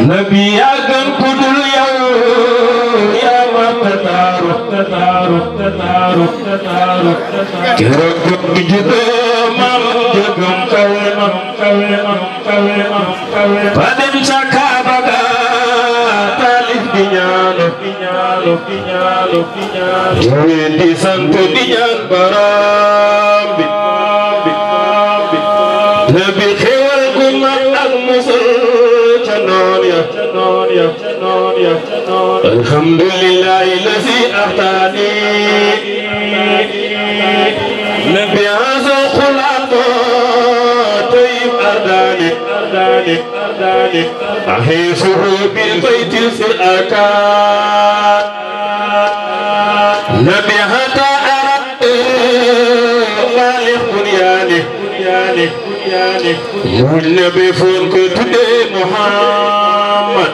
nabi yaa gën ku dul yow yaa ma tataaru tataaru tataaru tataaru keroog jóg juddoo mam jógam kawe mam kawe mam kawe mam kawe ba dem sa kaaba ga taalif di ñaanu di ñaanu di ñaanu di ñaanu yowee di sant di ñaan borom bi nabi xewal gu mag ak musul ca noon ya ca noon ya ca noon ya ca noon alhamdulillahi lazi ahtaani nabi haza khulaqo tayyib ardani ardani ardani ahisuhu bil bayti fil arkan nabi hata arad malik bunyani bunyani bunyani mun nabi fon ko tudde muhammad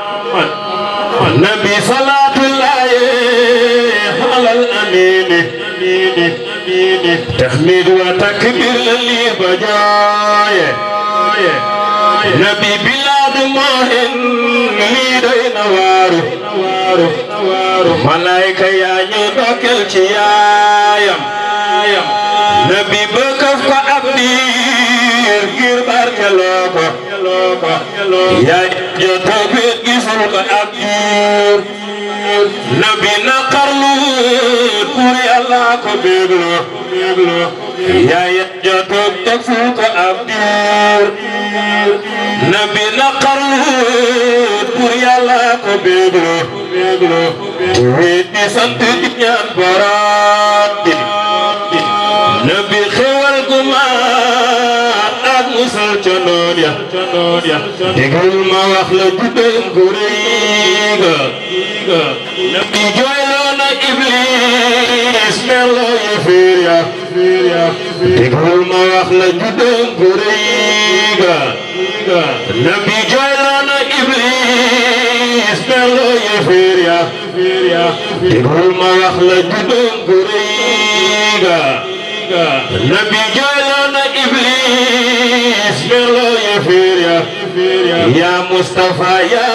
nabi salatullahi ala al amin amin amin tahmid wa takbir li bajaye nabi bilad mahin li dayna waru waru waru malaika ya ñu dokkel ci yaayam nabi bëkkaf ko ab diir ngir barkeloo ko yaay joto bet gisul ko ab diir nabi naqarlu pour yàlla ko bégloo bégloo yaay joto tegful ko ab diir nabi naqarlu pour yàlla ko bégloo bégloo wéet di sant di ñaan borom bi nabi xewal gu ma ak musal ca noon ya ca noon ya déglu ma wax la juddam gu rëy ga nabi jooyloo na iblis melo yi fiir ya fiir ya déglu ma wax la juddam gu rëy ga nabi jooyloo na iblis melo yi fiir ya fiir ya déglu ma wax la juddam gu rëy ga nabi jooyloo na iblis melo yi fiir ya ya Mustafa ya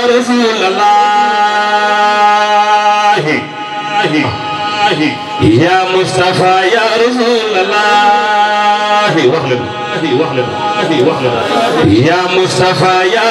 Rasulallah ya Mustafa ya Rasulallah wax leen wax leen wax leen ya Mustafa ya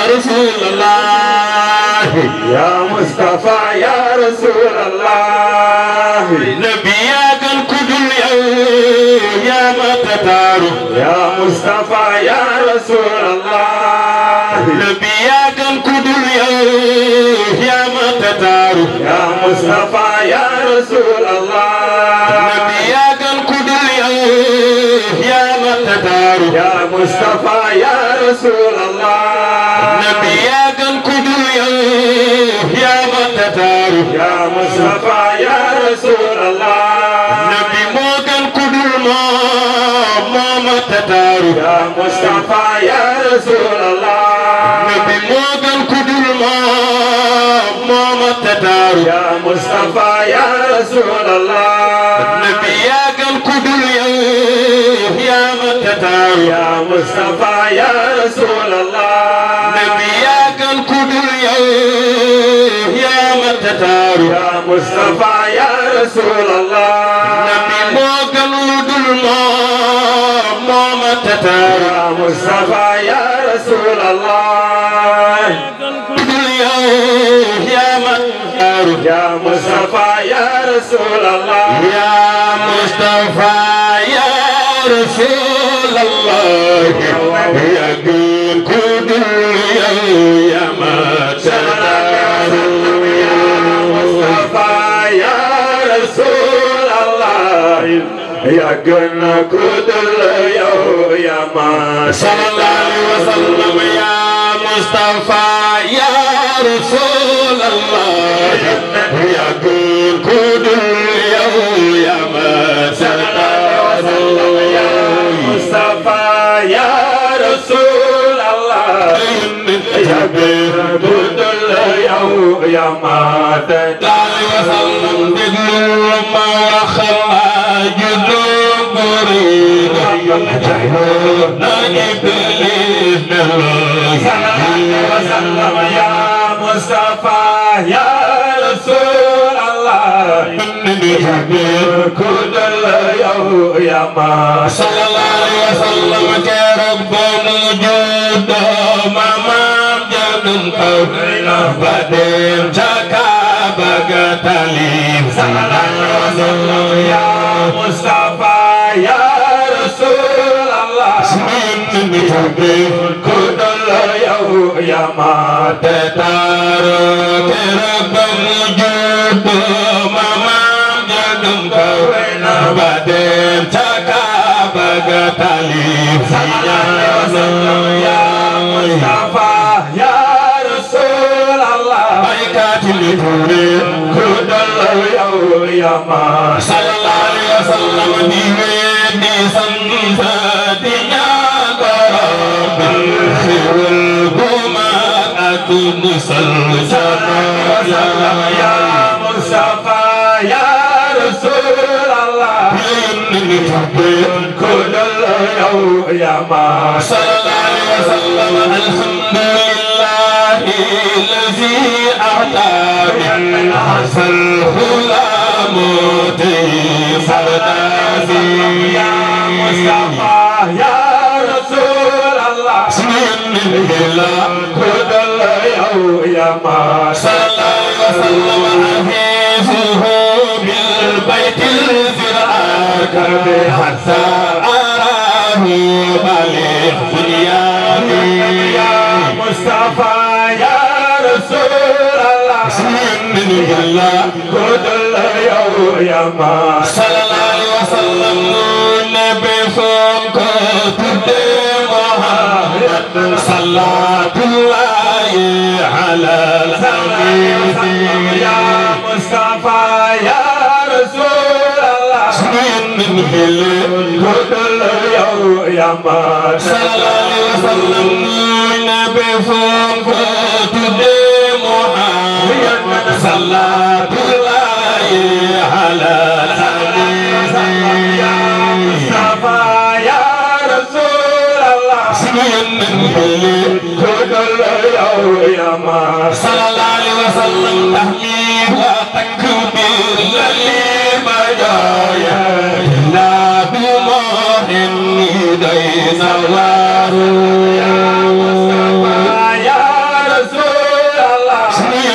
Rasulallah يا مصطفى يا رسول الله nabi yaa gën ku dul yow yaa ma tataaru يا مصطفى يا رسول الله nabi yaa gën ku dul yow yaa ma tataaru يا مصطفى يا رسول الله nabi yaa gën ku dul yow yaa ma tataaru يا مصطفى يا رسول الله nabi yaa gën ku dul yow yaa ma tataaru يا مصطفى يا رسول الله nabi moo gën ku dul moom moo ma tataaru يا مصطفى يا رسول الله nabi moo gën ku dul moom moo ma tataaru يا مصطفى يا رسول الله nabi yaa gën ku dul yow yaa ma tataaru يا مصطفى يا رسول الله nabi yaa gën ku dul yow yaa ma tataaru يا مصطفى يا رسول الله nabi moo gën lu dul moom moo ma tataaru يا مصطفى يا رسول الله ku dul yow yaa ma tataaru يا مصطفى يا رسول الله yaa Mustafa yaa Rasulallah yaa gën ku dul yow yaa ma tataaru مصطفى يا رسول الله يا جنة كدل يا ما sallallahu alaihi wasallam ya Mustafa ya Rasulullah ya gën ku dul yow ya ma tataaru مصطفى يا رسول الله يا جنة كدل يا ما Sallallahu alaihi wasallam déglu ma waxal la juddu murid na iblis ne la وسلم يا مصطفى يا رسول الله كل اليوم يا ما sallallahu alayhi wa sallam keroog ba mu juddoo maamam jadum kaw ba dem ca Kaaba ga talib يا مصطفى يا رسول الله كل اليوم يا ما te taaro keroog ba mu juddoo maamam jadum kaw ba dem ca Kaaba ga talib يا مصطفى يا رسول الله baykaati li كل اليوم يا ما sallallahu alayhi wa sallam di wéy di sant di ñaan borom bi xéwal bu mag ak musal وسلم يا مصطفى يا رسول الله كل اليوم يا ما sallallahu alayhi wa sallam alhamdulillah الذي أعطى من أحسن الغلام يا مصطفى يا رسول الله كل اليوم يا ما صلى الله وسلم حفيظه بالبيت الفرعاك حتى أراه بليغ بنياني يا مصطفى يا رسول الله من الله كل اليوم يا ما صلى الله عليه وسلم النبي فوق محمد صلاة الله على الحبيب يا مصطفى يا رسول الله من هلال كل اليوم يا ما صلى الله عليه وسلم النبي فوق محمد صلاة الله على الحبيب يا مصطفى يا رسول الله كل اليوم يا ما صلى الله عليه وسلم تحميد وتكبير للي بجايا لا بموت يدينا يا مصطفى يا رسول الله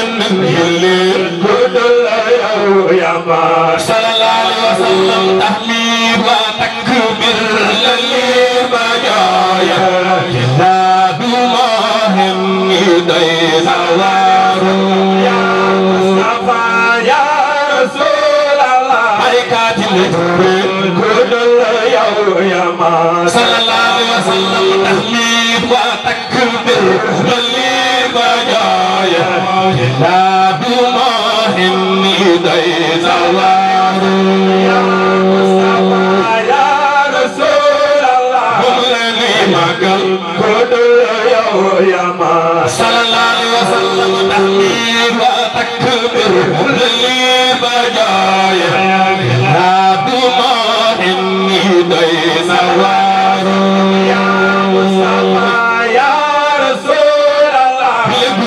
كل اليوم يا ما صلى الله عليه وسلم تحميد وتكبير للي بجايا لا بموت يدينا يا مصطفى يا رسول الله بركات الجبريل كل اليوم يا ما صلى الله عليه وسلم تحميد وتكبير للي بجايا لا بمهم يدينا يا مصطفى يا رسول الله وملني مقل كل اليوم يا ما صلى الله عليه وسلم تحميد وتكبير للي بجايا لا بمهم يدينا يا مصطفى يا رسول الله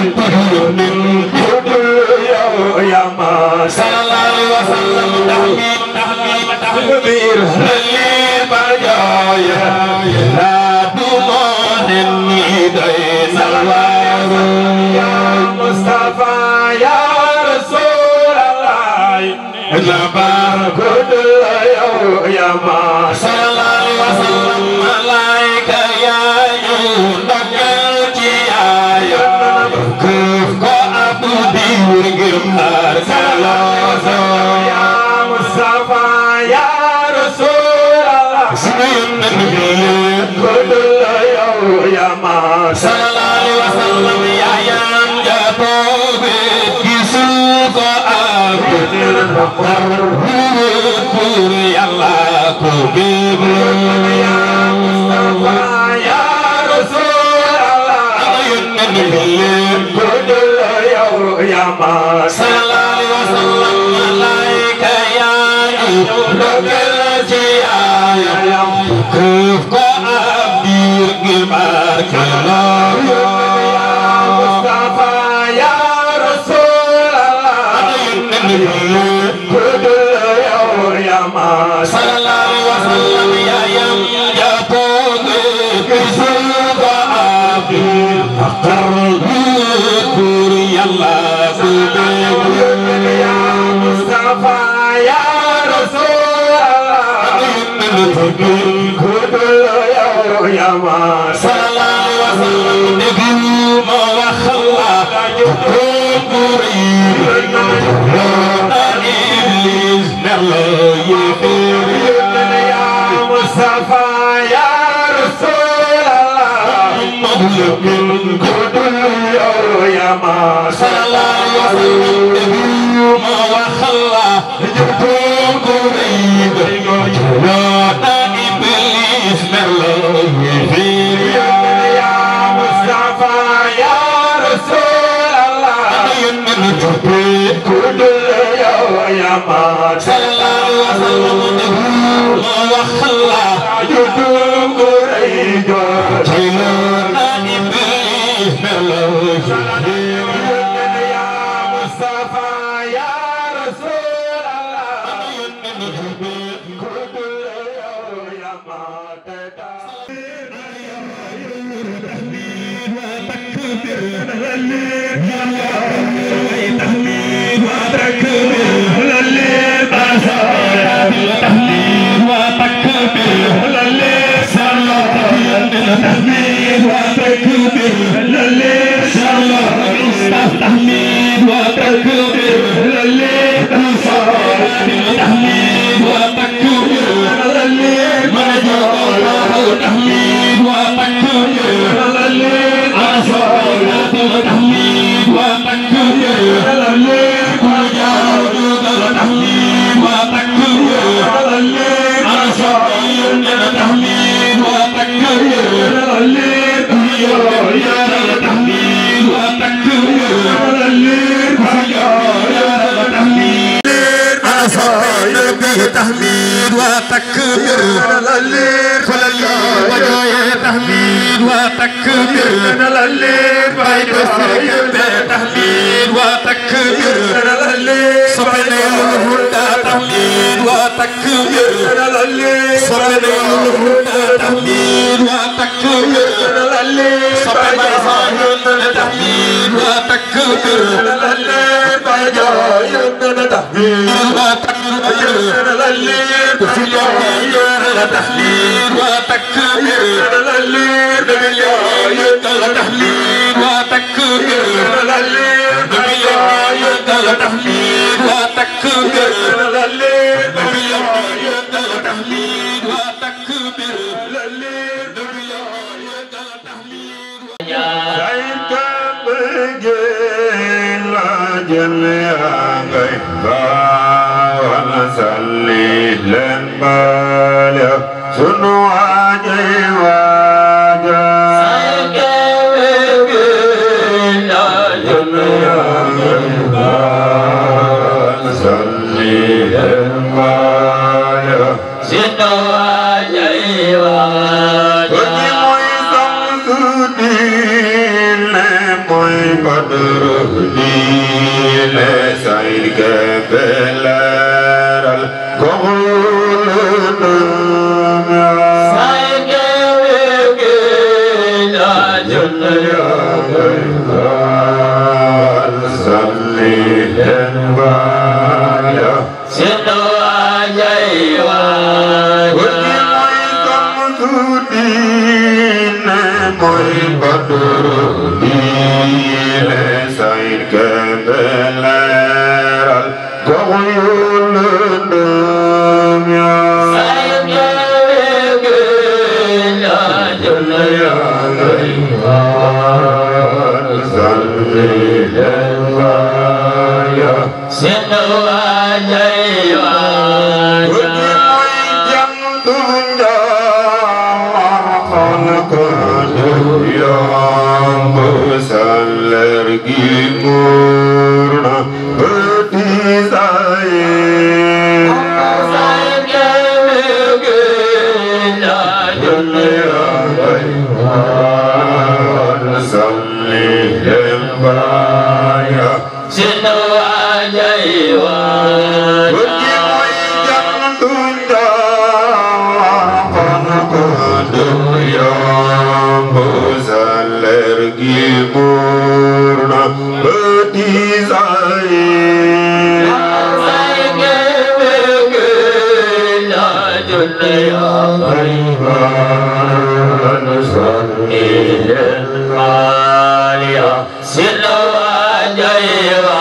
كل اليوم يا ما صلى الله عليه وسلم تحميد تحميد تحميد للي بجايا لا دمان يدين الوار يا مصطفى يا رسول الله نبار كل اليوم يا ما صلى الله عليه وسلم ملائكة يا يونك الجيايا كيف كو أبو ديور جمهار سلام يا مصطفى يا رسول الله كل اليوم يا ما صلى الله عليه وسلم يا يام جاتو بكسوك أبو يلا كبيب يا مصطفى يا رسول الله كل اليوم يا ما صلى الله عليه وسلم ملائكة يا يوم الجيايا كيف أبير جبار كلام يا مصطفى يا الله يا مصطفى يا رسول الله كل يوم يا ما صلى الله عليه وسلم نبي ما وخلا قريب إبليس نلا يفير يا مصطفى يا رسول الله مظلوم كل يوم يا ما صلى الله عليه وسلم نبي ما وخلا قريب إبليس نلا يفير يا مصطفى يا رسول الله كل يوم يا ما صلى الله عليه وسلم نبي ما وخلا يدوم قريب يا مصطفى يا رسول الله كل يوم يا ما تحميد وتكبير فلل وجوه تحميد وتكبير بيت السرير تحميد وتكبير صبنا الهدى تحميد وتكبير صبنا الهدى تحميد وتكبير صبنا الهدى تحميد وتكبير تحميد وتكبير تحميد وتكبير تحميد وتكبير تحميد وتكبير Sunu wajai wajah Purna Pati دنيا غيبان صلي للماليا سلوى جيبا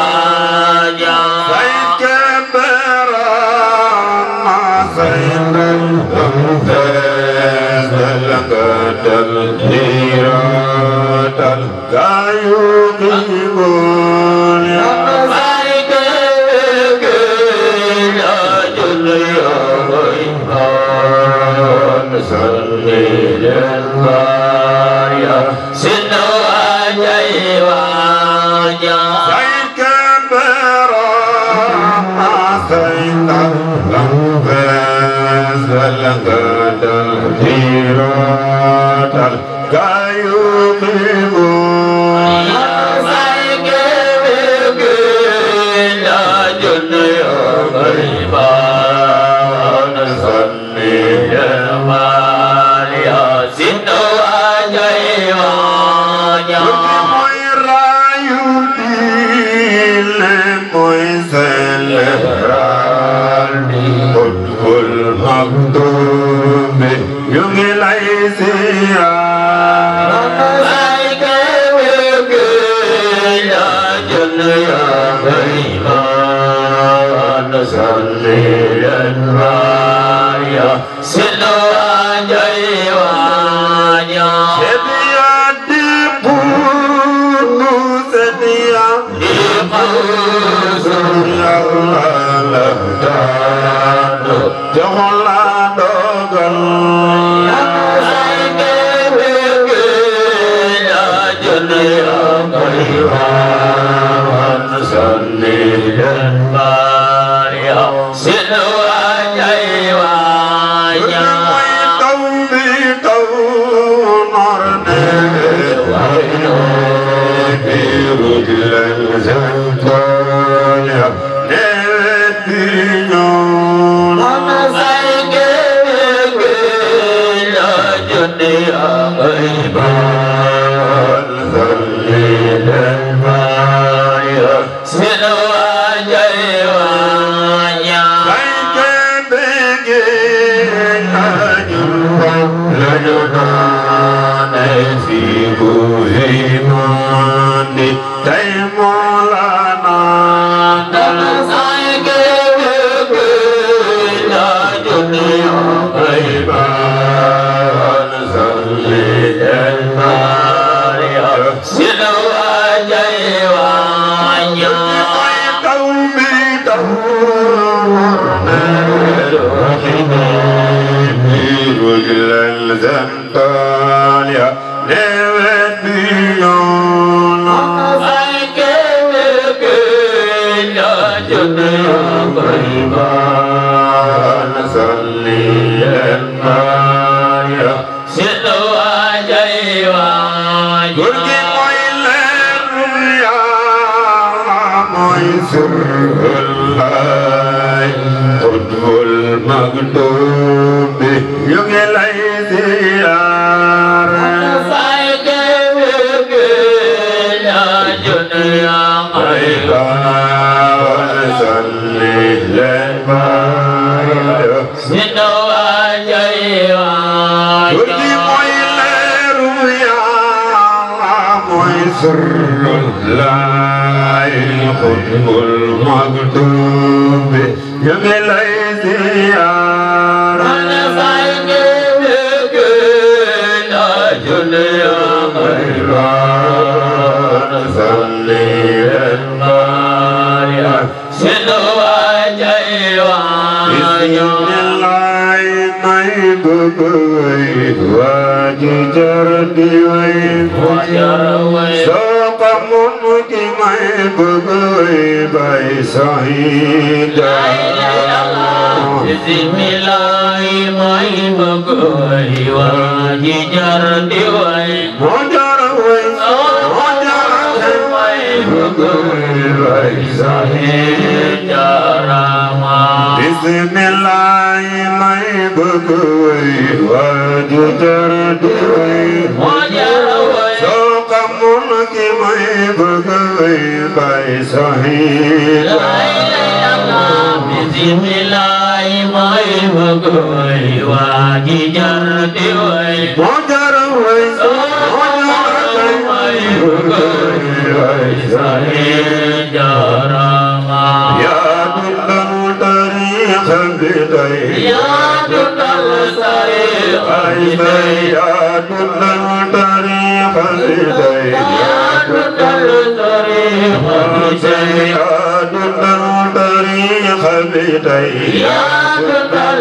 Bismillah may bëgg way waa ji jar di way moo jar a way moo jar a way may bëgg way sahil jarama yaa dundal tariixa bi tey yaa dundal sahil ay tey yaa dundal tariixa bi tey yaa dundal sahil tey yaa dundal tariixa bi tey yaa dundal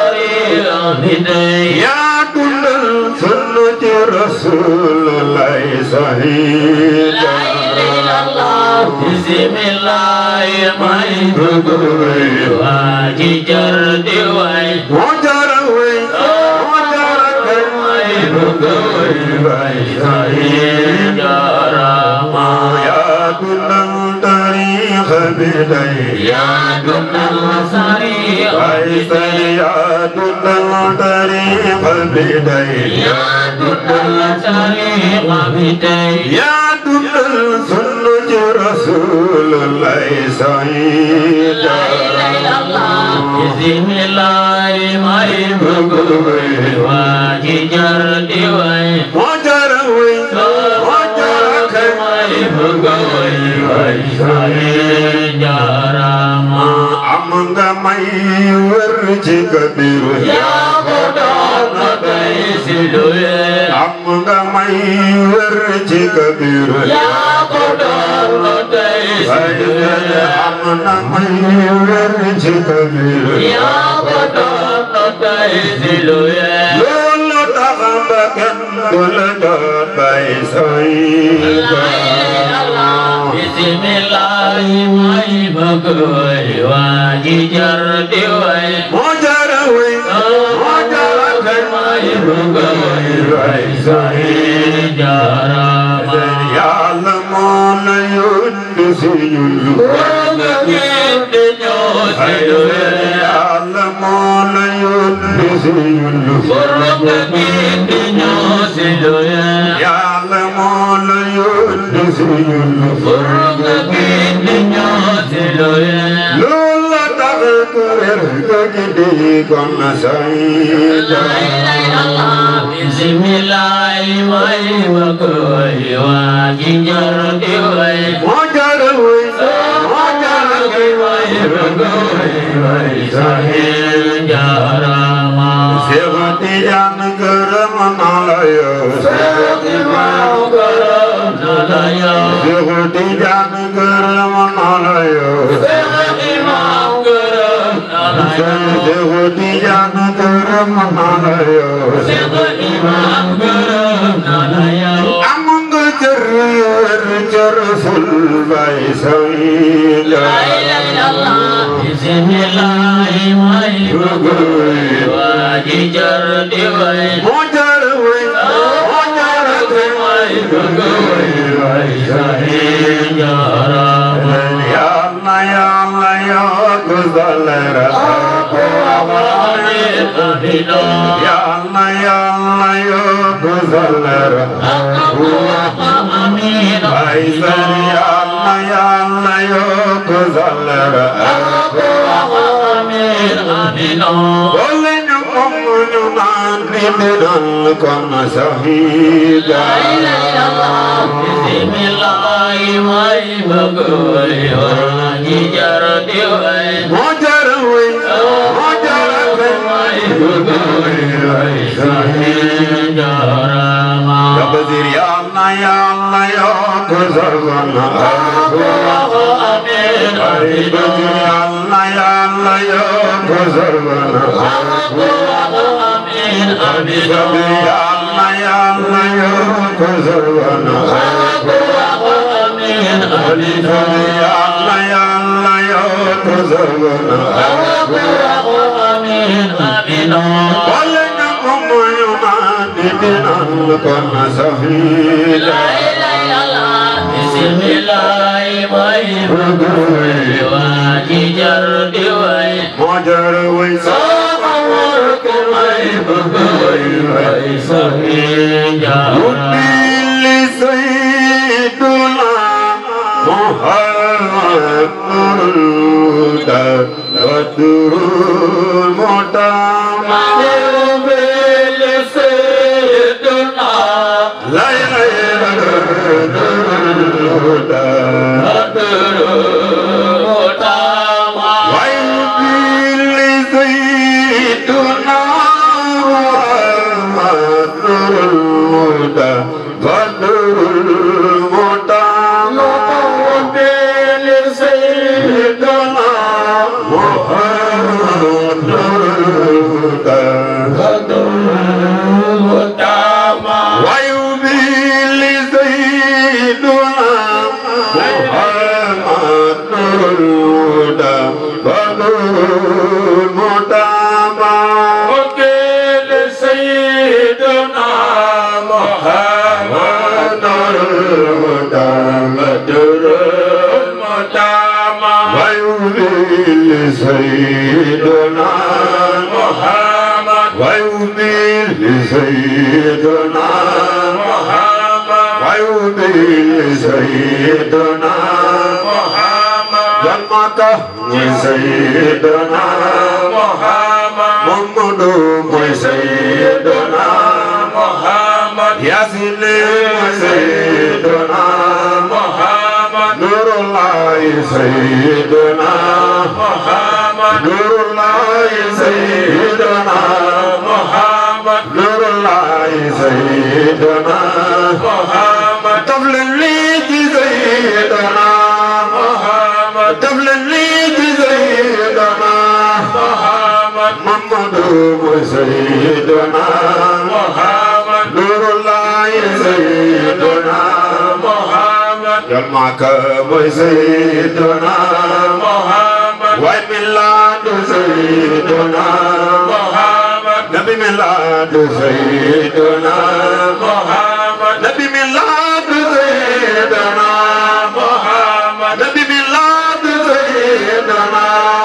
sahil yaa dundal sunna ci Rasulullah sahil Bismillah may bëgg way waa ji jar di way moo jar a way moo jar a way may bëgg way way sahil jarama yaa dundal tariixa bi tey yaa dundal sahil ay tey yaa dundal tariixa bi tey yaa dundal sahil bi tey yaa dundal sunna ci Rasulullah sahil Bismillah may bëgg way waa ji jar di way moo jar a way moo jar a kay may bëgg way way sahil jarama am nga may wër ci kabiru yaa ko doon na tey si luye am nga may wër ci kabiru yaa ko doon na tey si ay luye am na may wër ci kabiru yaa ko doon na tey si luye loolu tax ba kenn du la doon bay say Bismillah may bëgg way waa ji jar di way moo jar a way moo jar a kay may bëgg way way sahil jarama yàlla moo la yónni si ñun Nga gindi ñoo si luye yàlla moo la yónni si ñun Nga gindi ñoo si luye yàlla moo la yónni si ñun Nga gindi ñoo si luye loolu la tax kuréel ga gi di kon say Bismillah may bëgg way waa ji jar di way moo jar a way moo jar a kay may bëgg way way sahil jarama Seex Tijaan gërëm na la yow Imam gërëm na la yow Seex Tijaan gërëm na la yow Imam gërëm na la yow Seex Tijaan gërëm na la yow Imam gërëm na la yow am nga cër wér cër ful bay say Bismillah may bëgg way waa ji jar di way moo jar a way moo jar a kay may bëgg way way sahil jarama Yàlla yàlla yokk sa leeral Amin amina Yàlla yàlla yokk sa leeral Amin Ay sar yàlla yàlla yokk sa leeral Amin amina Wala ñu moom ñu naan di dal kon sahida Bismillah may bëgg way waa ji jar di way moo jar a way moo jar a kay may bëgg way way sahil jarama Yabdir yàlla yàlla yokk sa fan Amin Ay bëgg yàlla yàlla yokk sa fan Amin amin Yabdir yàlla yàlla yokk sa fan Amin amin Yàlla yàlla yokk sa fan Amin amin Wala ñu ko moyu naan di dinal kon sahida Bismillah may bëgg way waa ji jar di way moo jar a way Sama wark may bëgg way way sahil jarama Udili sayyiduna Muhammad Badru محمد نور الهدى ونور المتامى وكيل سيدنا محمد نور الهدى بدر المتامى ويذل سيدنا محمد ويذل سيدنا محمد ويذل سيدنا محمد جنة سيدنا محمد محمد سيدنا محمد ياسين سيدنا محمد نور الله سيدنا محمد نور الله سيدنا محمد نور الله سيدنا محمد طفل ليك سيدنا محمد طفل ليك سيدنا محمد محمد سيدنا محمد نور الله سيدنا محمد جمعك سيدنا محمد وميلاد سيدنا محمد نبي ميلاد سيدنا محمد نبي ميلاد سيدنا محمد نبي ميلاد سيدنا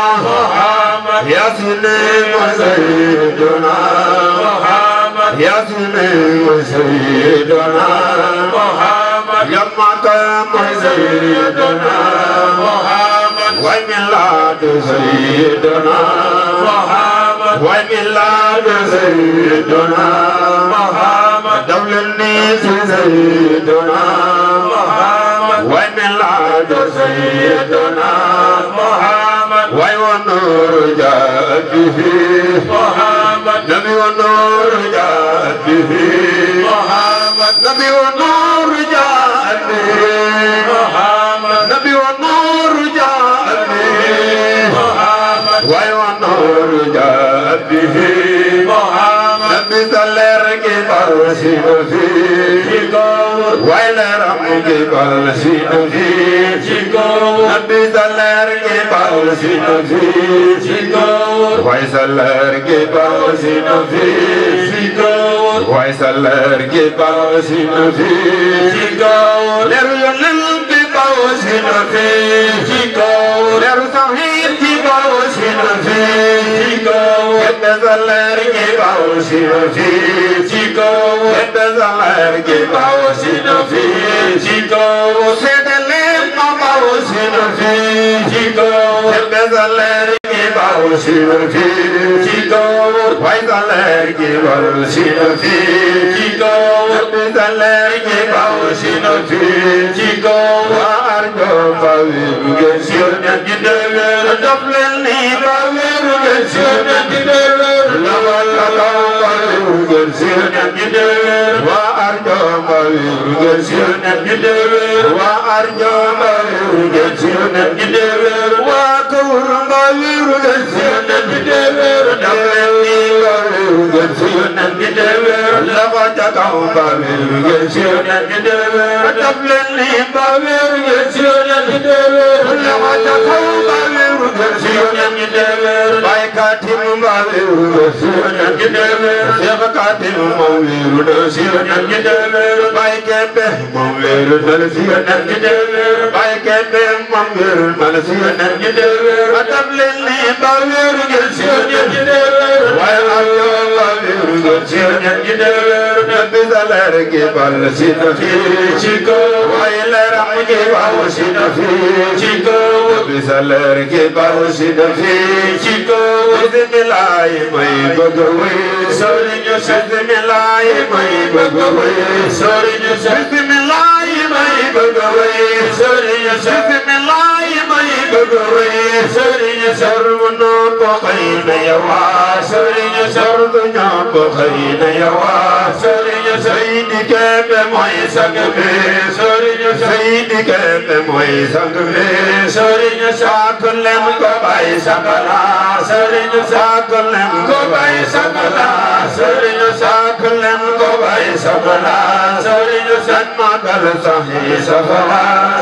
محمد يا سليم سيدنا محمد يا سليم سيدنا محمد يا مقام سيدنا محمد وميلاد سيدنا محمد وميلاد سيدنا محمد دولة النيس سيدنا محمد وميلاد سيدنا محمد ونور جاء به محمد نبي ونور جاء به محمد نبي ونور جاء به محمد نبي ونور جاء به محمد ونور جاء به محمد نبي سلر کے برسی نفی ویلرم کے برسی نفی نبی سلر کے برسی نفی ویسلر کے برسی نفی ویسلر کے برسی نفی لرو یلل کے برسی نفی لرو سہیر کی برسی نفی Bezaler ke bausi nofi Chico Bezaler ke bausi nofi Chico Sedele ma bausi nofi Chico Bezaler ke bausi nofi Chico Waizaler ke bausi nofi Chico Bezaler ke bausi nofi Chico Arjo bawi Gesyonya gideler Doblel ni bawi Gesyonya gideler Lawal kakau bawi Gesyonya gideler Wa arjo bawi Gesyonya gideler Wa arjo bawi Gesyonya gideler Wa kawur bawi Gesyonya gideler Doblel ni bawi Gesyonya gideler Lawal kakau bawi Gesyonya gideler Doblel ni bawi Gesyonya gideler Lawal kakau bawi Gesyonya gideler Baik katim bawi Gesyonya gideler Siapa katim bawi Gesyonya gideler Baik kepe bawi Gesyonya gideler Baik kepe bawi Gesyonya gideler Doblel ni bawi Gesyonya gideler Baik ayo bawi Gesyonya gideler Nabi salar ke bal sinafi Chico Wailer ke bal sinafi Chico Nabi salar ke bal sinafi Chico Bismillah mai bagawe Sorinya Bismillah mai bagawe Sorinya Bismillah mai bagawe Sorinya Bismillah mai bagawe Sorinya sarvana pakhaina yawa Sorinya sarvana pakhaina yawa Sorinya sayyidi ke pe mai sangve Sorinya sayyidi ke pe mai sangve Sorinya sakulem ko bai sangala Sorinya sakulem ko bai sangala Sorinya sakulem ko bai sangala Sorinya sanma kal sahi safala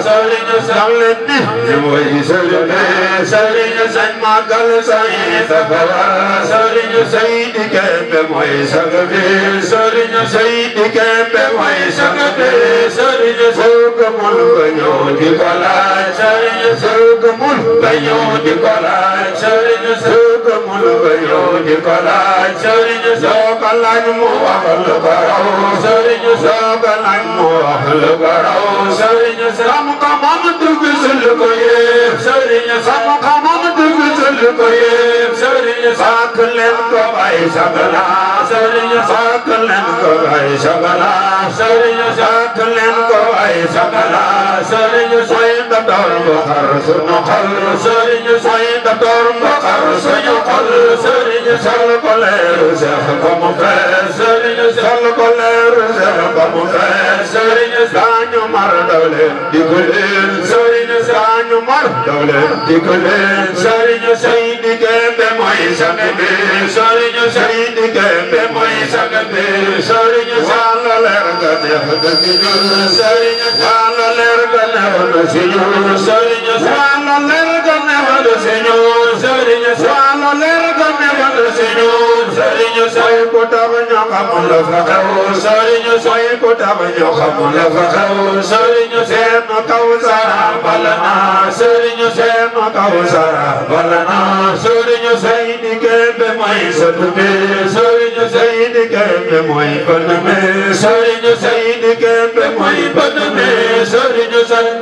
sëriñ Yàlla ni mooy sëriñ sëriñ sañ màggal sañ safara sëriñ Seydi Kembe mooy sang bi sëriñ Seydi Kembe mooy sang bi sëriñ soo gëmul nga ñëw di ko laaj sëriñ soo gëmul nga ñëw di ko laaj sëriñ soo gëmul nga ñëw di ko laaj sëriñ soo ko laaj mu wax lu ko raw sëriñ soo ko laaj mu wax lu ko raw sëriñ xam-xamam dugg sul ko yéem sëriñ xam-xamam dugg sul ko yéem sëriñ fàkk leen ko bay sagala sëriñ fàkk leen ko bay sagala sëriñ fàkk leen ko bay sagala sëriñ soy docteur bu xar sunu xol sëriñ soy docteur bu xar suñu xol sëriñ sol ko leeru seex ko mu fees sëriñ sol ko leeru seex ko mu fees sëriñ daañu mar daw leen di ko leen sëriñ daañu mar daw leen di ko leen sëriñ Seydi Kembe mooy sang bi sëriñ Seydi Kembe mooy sang bi sëriñ wàllu leer ga neex na si ñun sëriñ wàllu leer ga neex na si ñun sëriñ wàllu leer ga neex na si ñun sëriñ wàllu leer ga neex na si ñun sëriñ soy ku tax ñoo xamul la fa xew sëriñ soy ku tax ñoo xamul la fa xew sëriñ seen kaw sara bala naa sëriñ seen kaw sara bala naa sëriñ Seydi Kembe mooy sët bi sëriñ Seydi Kembe mooy bën bi sëriñ Seydi Kembe mooy bën bi sëriñ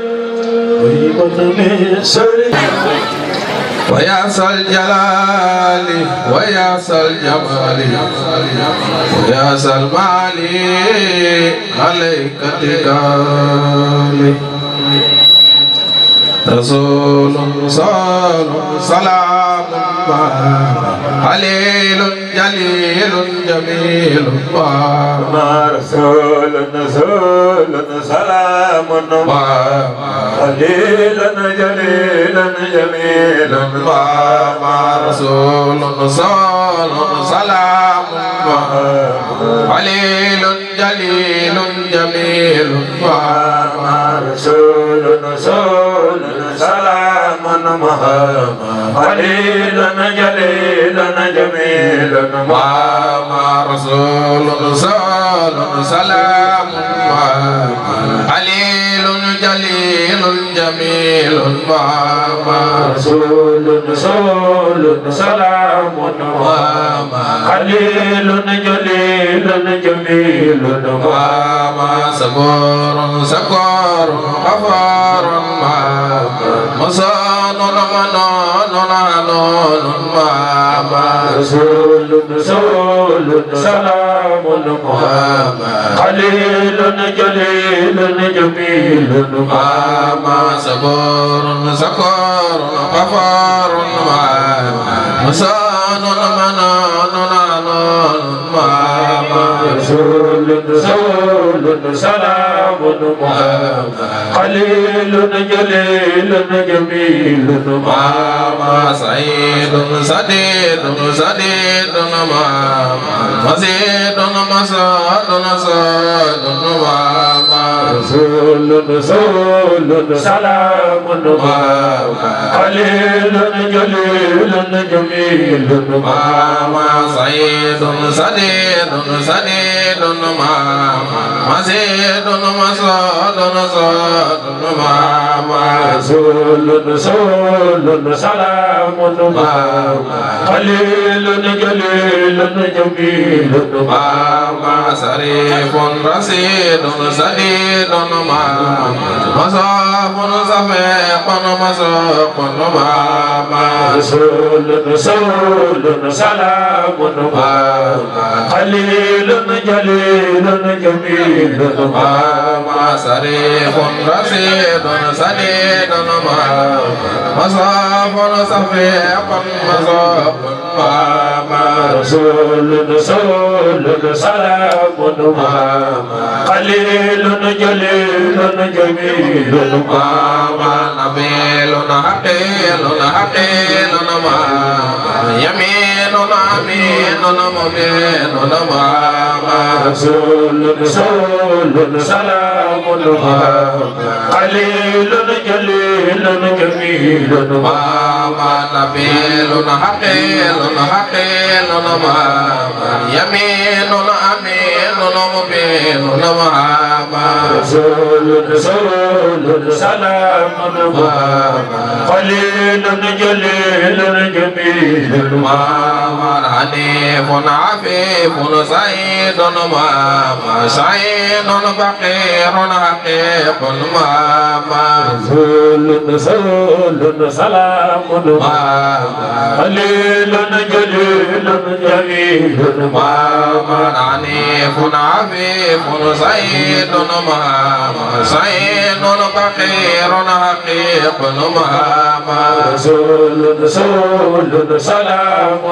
sëriñ ويا ذا الجلال ويا ذا الجمال ويا ذا المال عليك اتكالي رسول صال سلام عليل جليل جميل رسول رسول سلام قليلا جليلا جميلا رسول صال سلام عليل جليل جميل رسول رسول سلام قليلا جليلا جميلا ماما رسول صال سلام عليل جليل جميل ماما رسول رسول سلام قليل جليل جميل ماما صبور سكور غفار ما مصان منون عنون ماما رسول رسول سلام قليل جليل جميل ماما صبور سكور غفار ما مصان منون عنون ماما رسول رسول سلام قليل جليل جميل ماما سعيد سديد سديد ماما مزيد مساد مساد ماما رسول رسول سلام قليل جليل جميل ماما سعيد سديد سديد ماما مزيد مساد مساد ماما رسول رسول سلام قليل جليل جميل ماما سريف رصيد سديد ماما مصاف صفيق مسوق ماما رسول رسول سلام قليل جليل جميل ماما سريف رصيد سديد ماما مصاف صفيق مسوق ماما رسول رسول سلام قليل جليل جميل ماما نبيل حقيل حقيل ماما يمين aminun aminun mu'minun Muhammad رسول رسول سلام قليل جليل جميل Muhammad nabilun haqilun haqilun Muhammad yaminun aminun mu'minun Muhammad رسول رسول سلام قليل جليل جميل Muhammad hanifun afifun sayyidun Muhammad sayyidun faqirun haqiqun Muhammad رسول رسول سلام قليل جليل جميل Muhammad hanifun afifun sayyidun Muhammad sayyidun faqirun haqiqun Muhammad رسول رسول سلام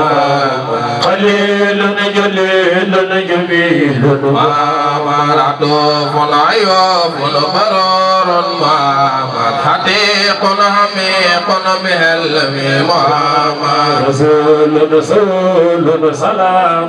قليل جليل جميل Muhammad atufun ayufun barurun Muhammad hatiqun hamiqun bihelmi Muhammad رسول رسول سلام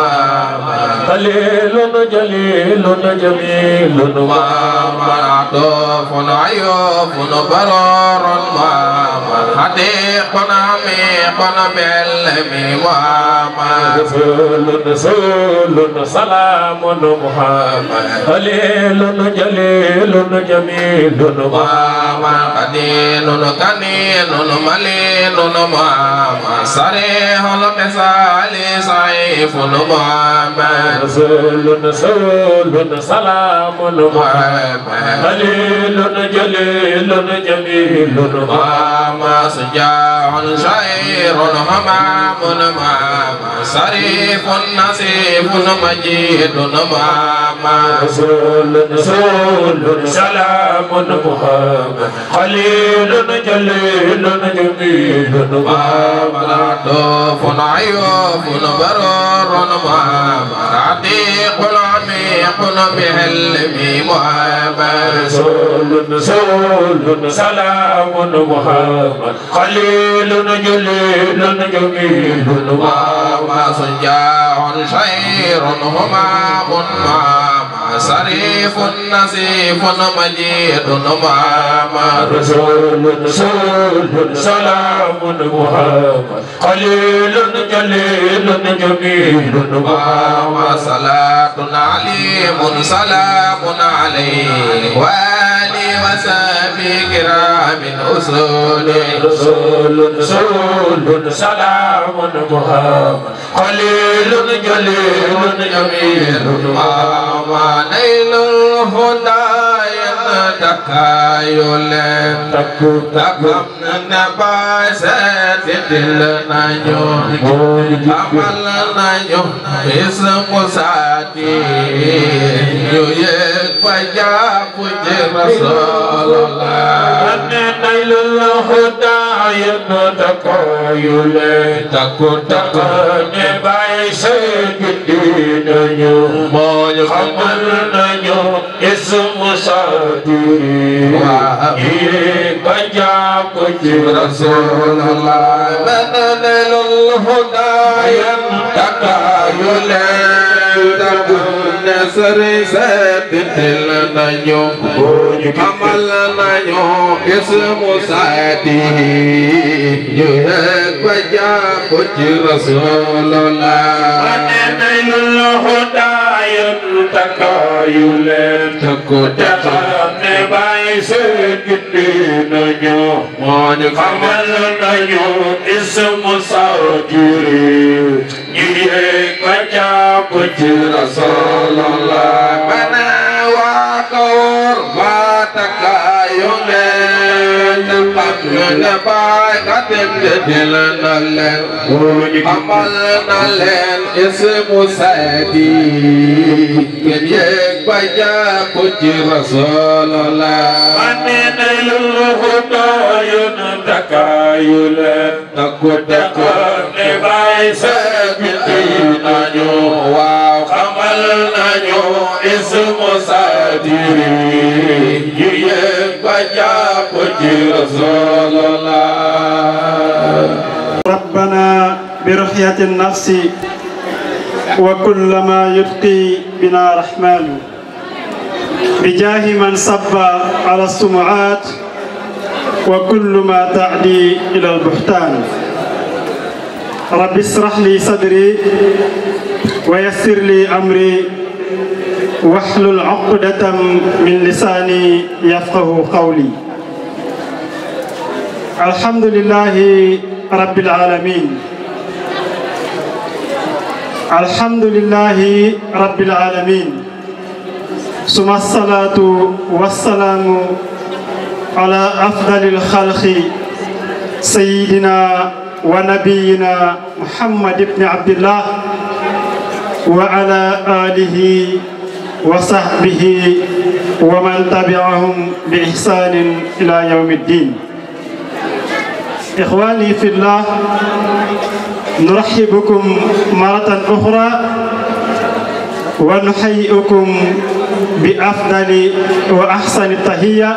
قليل جليل جميل Muhammad atufun ayufun barurun Muhammad hatiqun hamiqun bihelmi Muhammad رسول رسول سلام محمد قليل جليل جميل Muhammad kadinun kaninun malinun Muhammad sarihul qisali saifun Muhammad رسول رسول سلام محمد قليل جليل جميل Muhammad sujahun syairun hamamun Muhammad sarifun nasifun majidun Muhammad رسول رسول سلام محمد قليل جليل جميل Muhammad atufun ayufun barurun Muhammad atiqun amiqun bihelmi Muhammad رسول رسول سلام محمد قليل جليل جميل Muhammad sujahun syairun humam Muhammad sarifun nasifun majidun Muhammad رسول رسول سلام محمد قليل جليل جميل Muhammad salatun alimun salamun alaihi wa ali wa sahbi kiramin usuli رسول رسول سلام محمد قليل جليل جميل Muhammad nailul hudayan takayulen takku Takam na basatil nañu amal nañu ismu saati ñu yëg ba jàpp ci Rasulullah نيل الهدى تقايل takku takku ne bàyyi sëgg nañu moo ñu xamal nañu ismu saati Waaw. yi ba jàpp ci Rasulullah man nailul hudayan takayulen takku ne sëri seetil nañu amal nañu ismu saati ñu yëg ba jàpp ci Rasulullah نيل الهدى تقايل takku takku ne bàyyi sëgg nañu moo ñu xamal nañu ismu saatiri ñu yéeg ba jàpp ci Rasulullah mana wa kawar ba takayule tempat ne bay katem de dilalen amal nalen ismu saidi ken yek baja puji Rasulullah Manenelul hudayun takayulen takut takut ne bàyyi sëgg nañu wow xamal nañu ismu saatiri ñu yéeg ba jàpp ci Rasulullah ربنا برحمتك تحية النفس وكل ما يتقي بنا رحمن بجاه من صب على السمعات وكل ما تعدي إلى البهتان رب اشرح لي صدري ويسر لي أمري واحلل عقدة من لساني يفقه قولي الحمد لله رب العالمين الحمد لله رب العالمين ثم الصلاة والسلام على أفضل الخلق سيدنا ونبينا محمد بن عبد الله وعلى آله وصحبه ومن تبعهم بإحسان إلى يوم الدين إخواني في الله نرحب بكم مرة أخرى ونحييكم بأفضل وأحسن التحية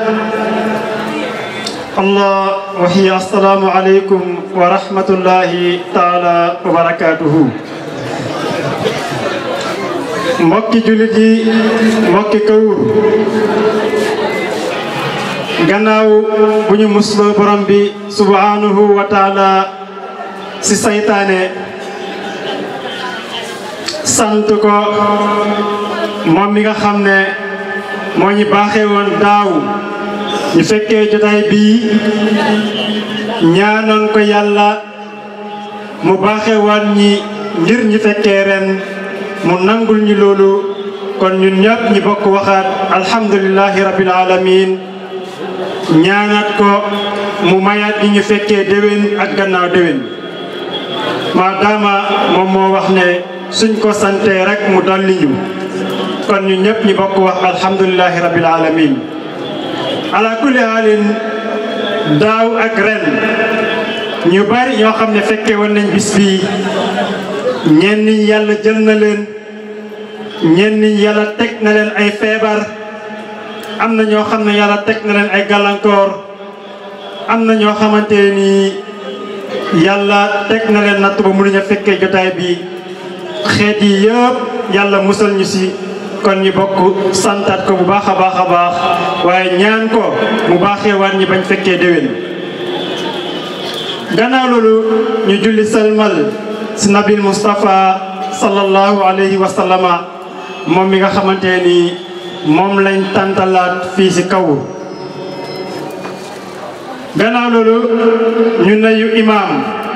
الله وهي السلام عليكم ورحمة الله تعالى وبركاته mbokki jullit yi mbokki kawur gannaaw bu ñu musloo borom bi subhanahu wa taala si saytaane sant ko moom mi nga xam ne moo ñu baaxee woon daaw ñu fekkee jotaay bii ñaanoon ko yàlla mu baaxee woon ñi ngir ñu fekkee ren mu nangul ñu loolu kon ñun ñëpp ñi bokk waxaat alhamdulillahi rabbil alamin ñaanaat ko mu mayaat ñi ñu fekkee déwén ak gannaaw déwén maadaama moom moo wax ne suñ ko santee rek mu dolli ñu kon ñun ñëpp ñi bokk wax alhamdulillahi rabbil alamin ala kulli haalin daaw ak ren ñu bari ñoo xam ne fekkee woon nañ bis bii ñenn ñi yàlla jël na leen ñenn ñi yàlla teg na leen ay feebar am na ñoo xam ne yàlla teg na leen ay gàllankoor am na ñoo xamante ni yàlla teg na leen natt ba mënuñu fekkee jotaay bi xeet yi yëpp yàlla musal ñu si kon ñu bokk santaat ko bu baax a baax a baax waaye ñaan ko mu baaxee waat ñi bañ fekkee déwén gannaaw loolu ñu julli salmal si nabil Moustapha sallallahu alayhi wa sallama moom mi nga xamante ni moom lañ tàntalaat fii si kaw gannaaw loolu ñu nayu imaam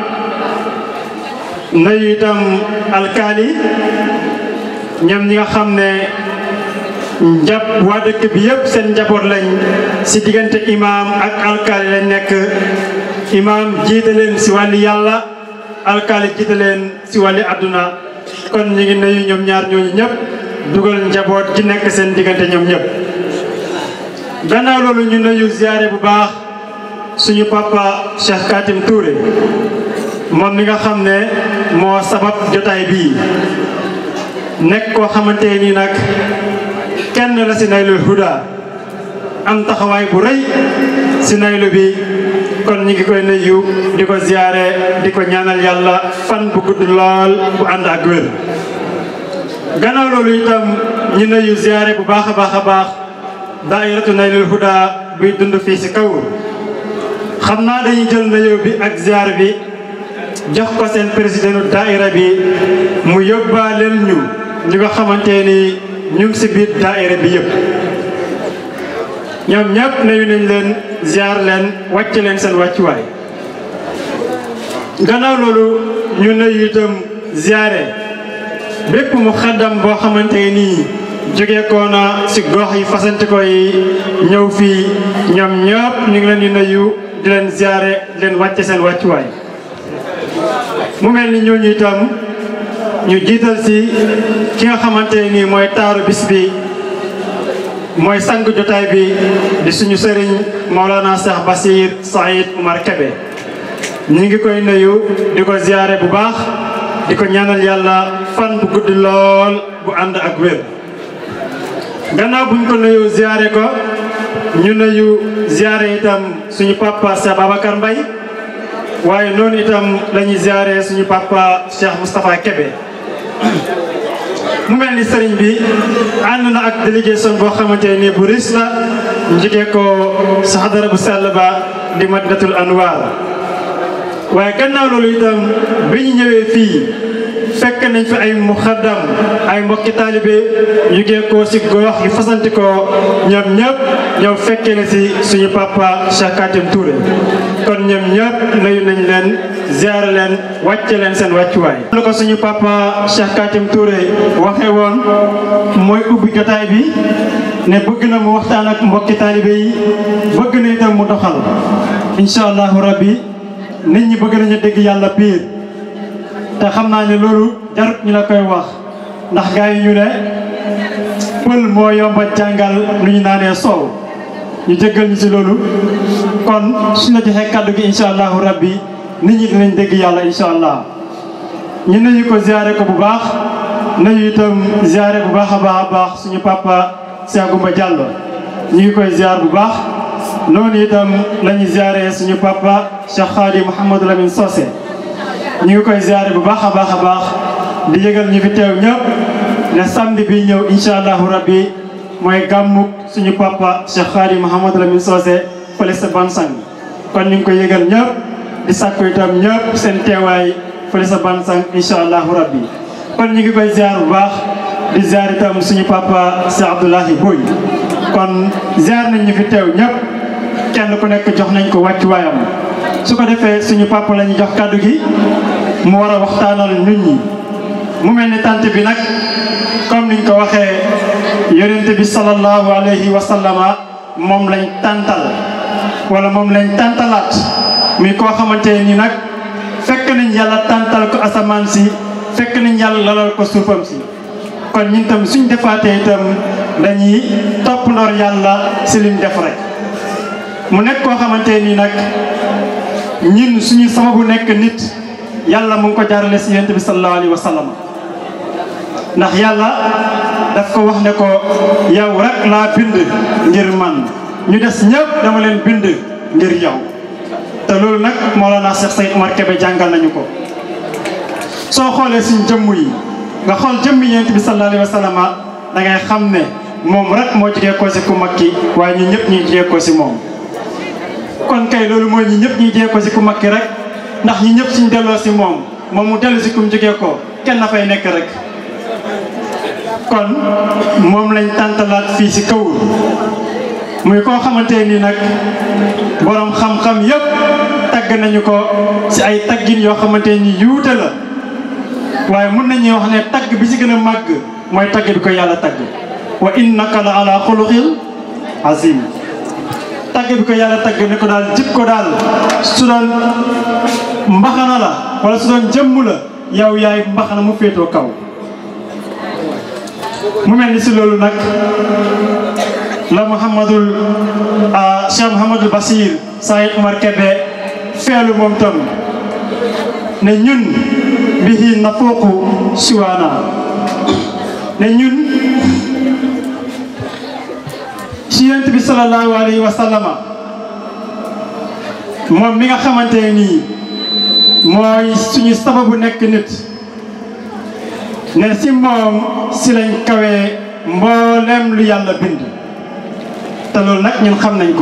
nayu itam alkaali ñoom ñi nga xam ne njab waa dëkk bi yëpp seen njaboot lañ si diggante imaam ak alkaali lañ nekk imaam jiite leen si wàlli yàlla alkaali jiite leen si wàlli àdduna kon ñu ngi nuyu ñoom ñaar ñooñu ñëpp dugal njaboot gi nekk seen diggante ñoom ñëpp gannaaw loolu ñu nuyu ziyaare bu baax suñu papa Cheikh Katim Touré moom mi nga xam ne moo sabab jotaay bii nekk koo xamante ni nag kenn la si Naylul Huda am taxawaay bu rëy si naylu bi kon ñu ngi koy nuyu di ko ziyaare di ko ñaanal yàlla fan bu gudd lool bu ànd ak wér gannaaw loolu itam ñu nuyu ziyaare bu baax a baax a baax daairatu Naylul Huda buy dund fii si kaw xam naa dañuy jël nuyoo bi ak ziyaar bi jox ko seen présidentu daaira bi mu yóbbaaleel ñu ñi nga xamante ni ñu ngi si biir daaira bi yëpp ñoom ñëpp nuyu nañ leen ziar leen wàcc leen seen wàccuwaay gannaaw loolu ñu nuyu itam ziare bépp mu xaddam boo xamante nii jóge ko na si gox yi fasante ko yi ñëw fii ñoom ñëpp ñu ngi leen di nuyu di leen ziare di leen wàcce seen wàccuwaay mu mel ni ñooñu itam ñu jiital si ki nga xamante nii mooy taaru bis bi mooy sang jotaay bi di suñu sëriñ Maolana Cheikh Basir Saïd Oumar Kébé ñu ngi koy nuyu di ko ziyaare bu baax di ko ñaanal yàlla fan bu gudd lool bu ànd ak wér gannaaw buñ ko nuyu ziyaare ko ñu nuyu ziyaare itam suñu papa Cheikh Babacar Mbaye waaye noonu itam la ñuy ziare suñu papa Cheikh Moustapha Kébé mu mel ni sëriñ bi ànd na ak délégation boo xamante ni bu ris la njëkkee ko sa xadara bu sell ba di Madinatul Anwar waaye gannaaw loolu itam bi ñu ñëwee fii fekk nañ fi ay muxaddam ay mbokki taalibe yu geekoo si gox yu fasanti ko ñoom ñëpp ñëw fekkee la si suñu papa Cheikh Katim Touré kon ñoom ñëpp nuyu nañ leen ziare leen wàcce leen seen wàccuwaay. lu ko suñu papa Cheikh Katim Touré waxee woon mooy ubbi jotaay bi ne bëgg na mu waxtaan ak mbokki taalibe yi bëgg na itam mu doxal incha allahu rabbi nit ñi bëgg nañu dégg yàlla piir te xam naa ne loolu jarut ñu la koy wax ndax gars yi ñu ne pël moo yomba jàngal lu ñu naanee soow ñu jéggal ñu ci loolu kon suñ la joxee kàddu gi incha allahu rabbi nit ñi dinañ dégg yàlla incha allah ñu nuyu ko ziare ko bu baax nuyu itam ziare bu baax a baax a baax suñu papa Cheikh Goumba Diallo ñu ngi koy ziar bu baax noonu itam la ñuy ziare suñu papa Cheikh Khadi Mouhamadou Lamine Socé ñu ngi koy ziare bu baax a baax a baax di yëgal ñu fi teew ñëpp ne samedi bi ñëw incha allahu rabbi mooy gàmmuk suñu papa Cheikh Khadi Mouhamadou Lamine Socé fële sa Bansang kon ñu ngi koy yëgal ñëpp di sàkku itam ñëpp seen teewaay fële sa Bansang incha allahu rabbi kon ñu ngi koy ziar bu baax di ziar itam suñu papa Cheikh Abdoulahi Boy kon ziar nañ ñu fi teew ñëpp kenn ku nekk jox nañ ko wàccuwaayam su ko defee suñu papa la ñu jox kàddu gi mu war a waxtaanal nit ñi mu mel ni tant bi nag comme niñ ko waxee yonente bi sallallahu alayhi wa sallama moom lañ tàntal wala moom lañ tàntalaat muy koo xamante ni nag fekk nañ yàlla tàntal ko asamaan si fekk nañ yàlla lalal ko suufam si kon ñun tam suñ defaatee itam dañuy topp ndoor yàlla si lim def rek mu nekk koo xamante nii nag ñun suñu sababu nekk nit yàlla mu ngi ko jaarale si yonent bi sallallahu alayhi wa sallam ndax yàlla daf ko wax ne ko yow rek laa bind ngir man ñu des ñëpp dama leen bind ngir yow te loolu nag Mawlana Cheikh Seyd Omar Kébé jàngal nañu ko soo xoolee suñ jëmm yi nga xool jëmmi yonent bi sallallahu alayhi wa sallam da ngay xam ne moom rek moo jugee ko si ku mag ki waaye ñu ñëpp ñu jugee ko si moom kon kay loolu mooy ñi ñëpp ñuy jee ko si ku makki rek ndax ñi ñëpp suñ delloo si moom moom mu dellu si kum jógee ko kenn na fay nekk rek kon moom lañ tàntalaat fii si kaw muy koo xamante ni nag borom xam-xam yëpp tagg nañu ko si ay taggin yoo xamante ni yuute la waaye mun nañuy wax ne tagg bi si gën a màgg mooy tagg bi ko yàlla tagg wa innaka la ala xuluqil azim tagg bi ko yàlla tagg ne ko daal jib ko daal su doon mbaxana la wala su doon jëmm la yow yaay mbaxana mu féetoo kaw mu mel ni si loolu nag la Mouhamadul Cheikh Mouhamadul Basir Saïd Omar Kébé feelu moom tam ne ñun bihi nafuuqu siwaana ne ñun ci yonent bi sallallahu alayhi wa sallama moom mi nga xamante nii mooy suñu sababu nekk nit ne si moom si lañ kawee mboolem lu yàlla bind te loolu nag ñun xam nañ ko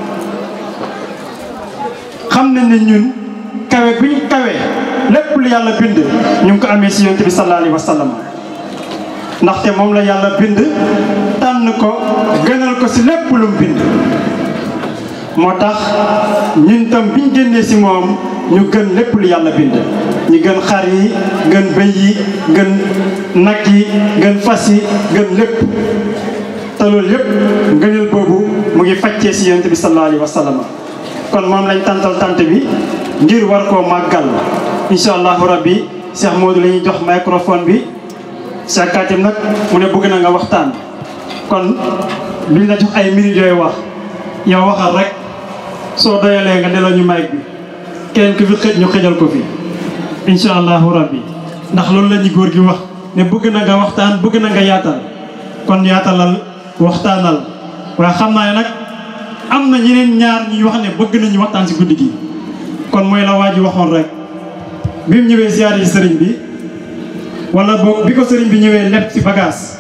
xam nañ ne ñun kawe bi ñu kawee lépp lu yàlla bind ñu ngi ko amee si yonent bi sallallahu alayhi wa sallama ndaxte moom la yàlla bind tànn ko gënal ko si lépp lu mu bind moo tax ñun tam biñ génnee si moom ñu gën lépp lu yàlla bind ñu gën xar yi gën bëy yi gën nag yi gën fas yi gën lépp te loolu yépp ngëneel boobu mu ngi faccee si yonent bi sallallahu alayhi wa sallam kon moom lañ tàntal tant bi ngir war koo màggal incha allahu rabbi Cheikh Modou la ñuy jox microphone bi Cheikh Katim nag mu ne bëgg na nga waxtaan kon duñ la jox ay minutes yooyu wax yow waxal rek soo doyalee nga delloo ñu mic bi keneen ku fi xëj ñu xëjal ko fi incha allahu rabbi ndax loolu la ñu góor gi wax ne bëgg na nga waxtaan bëgg na nga yaatal kon yaatalal waxtaanal waaye xam naa ne nag am na ñeneen ñaar ñuy wax ne bëgg nañu waxtaan si guddi gi kon mooy la waa ji waxoon rek bi mu ñëwee ziyaare ji sëriñ bi wala boog bi ko sëriñ bi ñëwee lépp ci bagage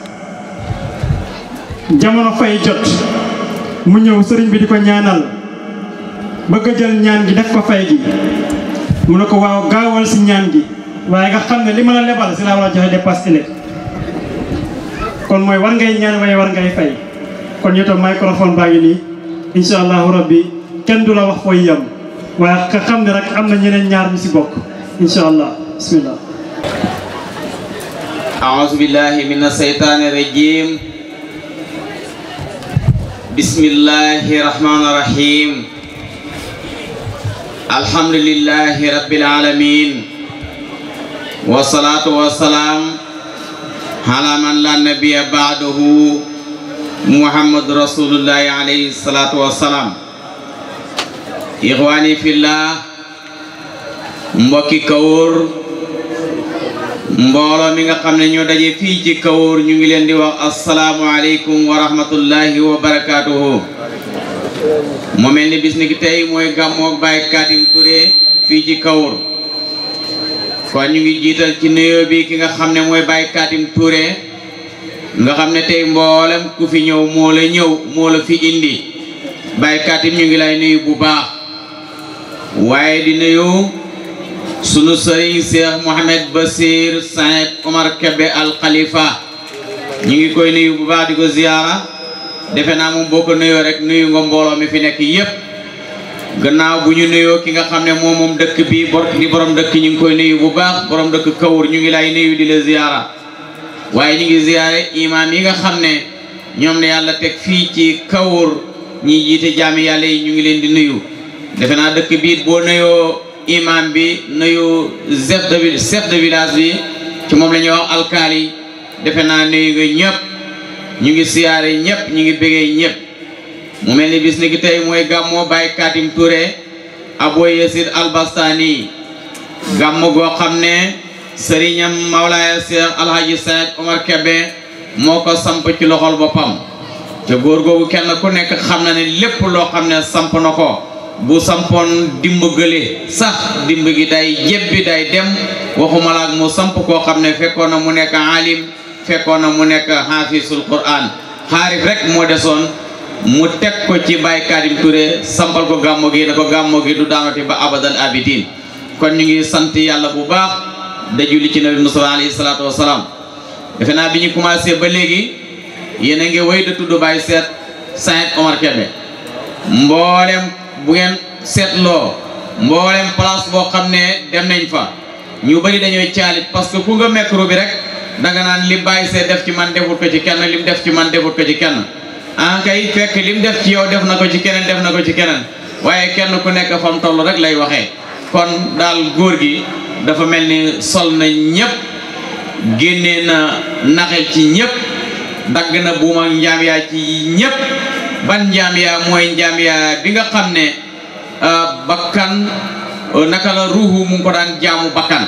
jamono fay jot mu ñëw sëriñ bi di ko ñaanal bëgg a jël ñaan gi def ko fay gi mu ne ko waaw gaawal si ñaan gi waaye nga xam ne li ma la lebal si laa war a joxe dépasse ëllëg kon mooy war ngay ñaan waaye war ngay fay kon yow tam microphone baa ngi nii incha allahu rabbi kenn du la wax fooy yem waaye nga xam ne rek am na ñeneen ñaar ñu si bokk incha allah bismillah أعوذ بالله من الشيطان الرجيم بسم الله الرحمن الرحيم الحمد لله رب العالمين والصلاة والسلام على من لا نبي بعده محمد رسول الله عليه الصلاة والسلام إخواني في الله mbokki kawóor mbooloo mi nga xam ne ñoo daje fii ci kawóor ñu ngi leen di wax asalaamualeykum wa rahmatullahi wa barakaatuhu mu mel ni bis ni ki tey mooy gàmmoog Baye Katim Touré fii ci kawóor kon ñu ngi jiital ci nuyoo bi ki nga xam ne mooy Baye Katim Touré nga xam ne tey mboolem ku fi ñëw moo la ñëw moo la fi indi Baye Katim ñu ngi lay nuyu bu baax waaye di nuyu sunu sëriñ Cheikh Mohamed Basir Saïd Omar Kebe al Khalifa ñu ngi koy nuyu bu baax di ko ziyaara defe naa moom boo ko nuyoo rek nuyu nga mbooloo mi fi nekk yépp gannaaw bu ñu nuyoo ki nga xam ne moom moom dëkk bi bor di borom dëkk ñu ngi koy nuyu bu baax borom dëkk Kawur ñu ngi lay nuyu di la ziyaara waaye ñu ngi ziyaare imaam yi nga xam ne ñoom ne yàlla teg fii ci Kawur ñi jiite jaami yàlla yi ñu ngi leen di nuyu defe naa dëkk bi boo nuyoo imam bi nuyu chef de ville chef de village bi ci moom la ñuy wax alkaali defe naa nuyu nga ñëpp ñu ngi siyaare ñëpp ñu ngi bëggee ñëpp mu mel ni bis ni ki tey mooy gàmmoo Baye Katim Touré Abo Yesid Albastani gàmmu goo xam ne sëriñam Mawlaaya Cheikh Alhaji Saïd Omar Kebe moo ko samp ci loxol boppam te góor googu kenn ku nekk xam na ne lépp loo xam ne samp na ko bu sampoon dimb gële sax dimb gi day jébbi day dem waxuma la ak mu samp koo xam ne fekkoon na mu nekk alim fekkoon na mu nekk hafisul quran xaarif rek moo desoon mu teg ko ci Baye Katim Touré sampal ko gàmmo gi ne ko gàmmo gi du daanati ba abadal abidin kon ñu ngi sant yàlla bu baax da julli ci nabi Mustafa alayhi salaatu wasalaam defe naa bi ñu commencé ba léegi yéen a ngi wéy da tudd Baye seet Saïd Omar Kebe mboolem bu ngeen seetloo mboolem place boo xam ne dem nañ fa ñu bëri dañooy caalit parce que ku nga micro bi rek danga naan li bàyyi see def ci man defut ko ci kenn lim def ci man defut ko ci kenn en kay fekk lim def ci yow def na ko ci keneen def na ko ci keneen waaye kenn ku nekk fam toll rek lay waxee kon daal góor gi dafa mel ni sol na ñëpp génnee na naxe ci ñëpp dagg na buuma njaam yaa ci ñëpp ban njaam yaa mooy njaam yaa bi nga xam ne bakkan naka la ruuxu mu ngi ko daan jaamu bakkan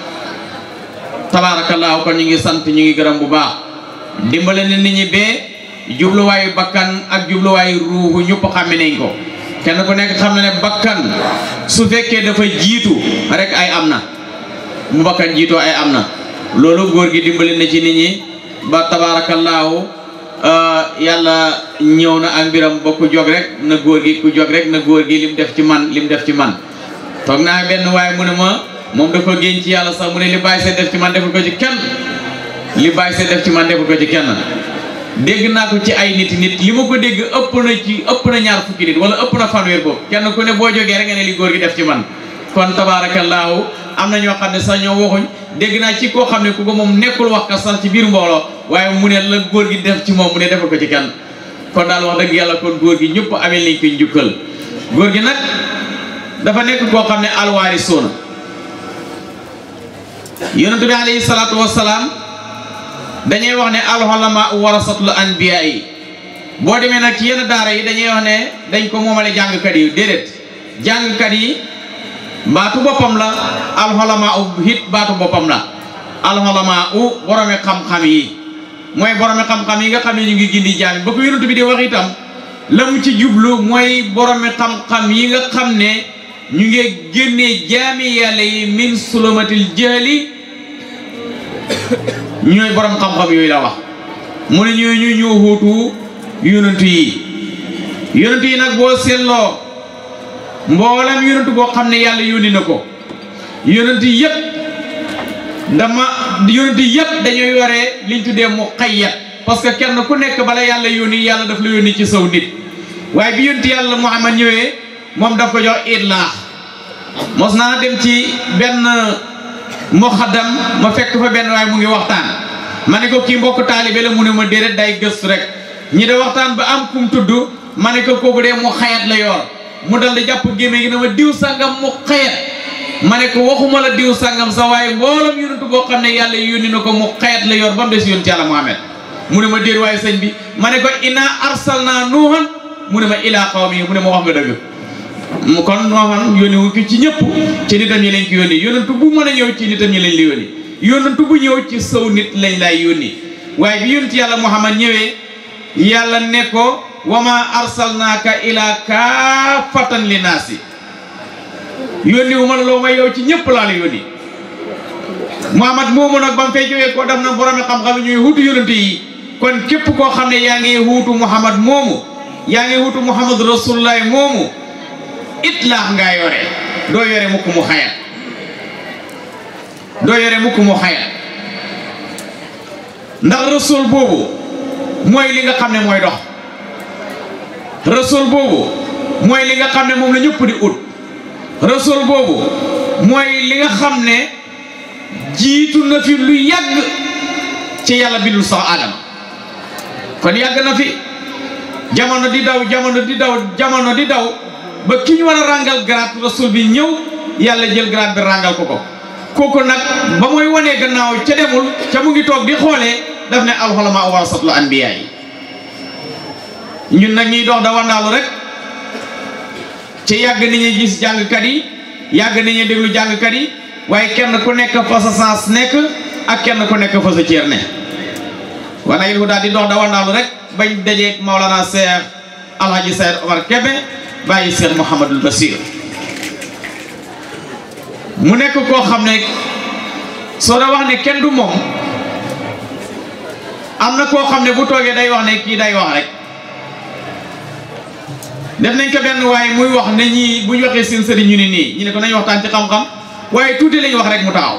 tabaarakallaahu kon ñu ngi sant ñu ngi gërëm bu baax dimbale na nit ñi bee jubluwaayu bakkan ak jubluwaayu ruuxu ñëpp xàmme nañ ko kenn ku nekk xam na ne bakkan su fekkee dafa jiitu rek ay am na mu bakkan jiitoo ay am na loolu góor gi dimbale na ci nit ñi ba tabaarakallaahu yàlla ñëw na ak mbiram ba ku jog rek na góor gi ku jog rek na góor gi lim def ci man lim def ci man toog naa benn waaye mu ne ma moom dafa génn ci yàlla sax mu ne li bàyyi see def ci man deful ko ci kenn li bàyyi see def ci man deful ko ci kenn dégg naa ko ci ay nit nit li ma ko dégg ëpp na ci ëpp na ñaar fukki nit wala ëpp na fanweer boobu kenn ku ne boo jógee rek nga ne li góor gi def ci man kon tabaarakallaahu am na ñoo xam ne sax ñoo waxuñ dégg naa ci koo xam ne ku ko moom nekkul wax ka sax ci biir mbooloo waaye mu ne la góor gi def ci moom mu ne defal ko ci kenn kon daal wax dëgg yàlla kon góor gi ñëpp amee nañ ko njukkal góor gi nag dafa nekk koo xam ne alwaari soona yonent bi alayhi salaatu wasalaam dañuy wax ne alxolama warasatul anbiya yi boo demee nag ci yenn daara yi dañuy wax ne dañ ko moomale jàngkat yi déedéet jàngkat yi baatu boppam la alxolama u hit baatu boppam la alxolama u boromi xam-xam yi mooy boromi xam-xam yi nga xam ne ñu ngi gindi jaami ba ko yonent bi di wax itam la mu ci jublu mooy boromi xam-xam yi nga xam ne ñu ngi génnee jaami yàlla yi min sulumatil jahli ñooy borom xam-xam yooyu la wax mu ne ñooy ñu ñoo xuutu yonantu yi yonantu yi nag boo seetloo mboolam yonantu boo xam ne yàlla yónni na ko yonantu yëpp dama yonantu yëpp dañoo yore liñ tuddee mu xayyat parce que kenn ku nekk bala yàlla yónni yàlla daf la yónni ci saw nit waaye bi yonantu yàlla Muhammad ñëwee moom daf ko jox itlaax mos naa dem ci benn muxaddam ma fekk fa benn waaye mu ngi waxtaan ma ne ko kii mbokk taalibe la mu ne ma déedéet day gëstu rek ñi de waxtaan ba am kum tudd ma ne ko kooku dee mu xayat la yor mu dal di jàpp gémé gi ne ma diw sàngam mu xayat ma ne ko waxuma la diw sàngam sa waaye mboolam yonentu boo xam ne yàlla yónni na ko mu xayat la yor ba mu des yonent yàlla Muhammad mu ne ma déet waaye sëñ bi ma ne ko inna arsalna nuuhan mu ne ma ilaa qawmi mu ne ma wax nga dëgg mu kon nooxan yónni wu ki ci ñëpp ci nitam ñi lañ ko yónni yónnantu bu mën a ñëw ci nitam ñi lañ la yónni yónnantu bu ñëw ci saw nit lañ lay yónni waaye bi yónent yàlla Muhammad ñëwee yàlla ne ko wama arsalnaaka ila kaafatan li naasi yónni wu ma la loo may yow ci ñëpp laa la yónni Muhammad moomu nag ba mu fay jógee ko def na boromi xam-xam ñuy huutu yónnante yi kon képp koo xam ne yaa ngi huutu Muhammad moomu yaa ngi huutu Muhammad rasulullah moomu itlaax ngaa yore doo yore mukk mu xayat doo yore mukk mu xayat ndax rasul boobu mooy li nga xam ne mooy dox rasul boobu mooy li nga xam ne moom la ñëpp di ut rasul boobu mooy li nga xam ne jiitu na fi lu yàgg ci yàlla bindul sax aadama kon yàgg na fi jamono di daw jamono di daw jamono di daw ba ki ñu war a ràngal grade rasul bi ñëw yàlla jël grade bi ràngal ko ko kooku nag ba muy wanee gannaaw ca demul ca mu ngi toog di xoolee daf ne alxolama warasatul anbiya yi ñun nag ñuy dox da wandaalu rek ci yàgg ni ñuy gis jàngkat yi yàgg ni ñuy déglu jàngkat yi waaye kenn ku nekk fa sa sens nekk ak kenn ku nekk fa sa cër ne wala il daal di dox da wandaalu rek bañ dajeeg Maolana Cheikh Alhaji Seyd Omar Kebe bàyyi Cheikh Mouhamadul Basir mu nekk koo xam ne soo da wax ne kenn du moom am na koo xam ne bu toogee day wax ne kii day wax rek def nañ ko benn waaye muy wax ne ñii bu ñu waxee seen sëriñ ñu ne nii ñu ne ko nañ waxtaan ci xam-xam waaye tuuti lañu wax rek mu taxaw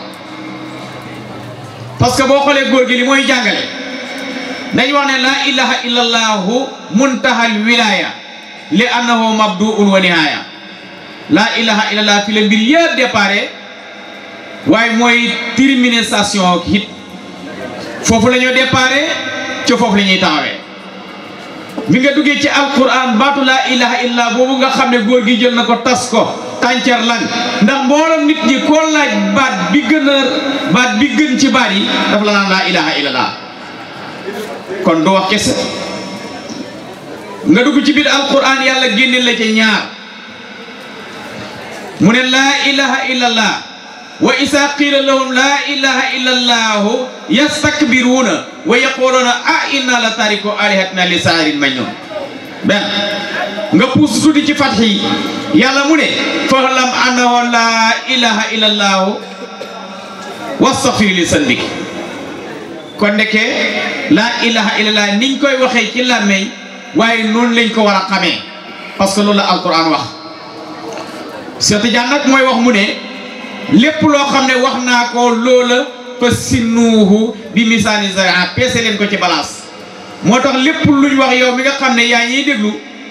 parce que boo xoolee góor gi li mooy jàngale dañ wax ne laa ilaha illallahu muntahal wilaya li annahu mabduun wa nihaaya laa ilaha illallah fi la mbir yëpp déparé waaye mooy termination hit foofu la ñoo déparé ci foofu la ñuy taxawee bi nga duggee ci alquran baatu laa ilaha illallah boobu nga xam ne góor gi jël na ko tas ko tàncar lan ndax mboolem nit ñi koo laaj baat bi gën a baat bi gën ci baat yi dafa la naan laa ilaha illallah kon du wax kese nga dugg ci biir alquran yàlla génne la ci ñaar mu ne laa ilaha illallah wa isa qila lahum laa ilaha illallahu yastakbiruuna wa yaquluuna a inna la tariku alihatina li saarin majnun benn nga puus tuuti ci fatxi yàlla mu ne fahlam annahu laa ilaha illallahu wastaghfir li sandik kon ndeke laa ilaha illallah niñ koy waxee ci làmmeñ waaye noonu lañ ko war a xamee parce que loolu la alquran wax Cheikh Tidiane nag mooy wax mu ne lépp loo xam ne wax naa ko loola fa sinuuhu bi misaani zaria peese leen ko ci balance moo tax lépp luñ wax yow mi nga xam ne yaa ñiy déglu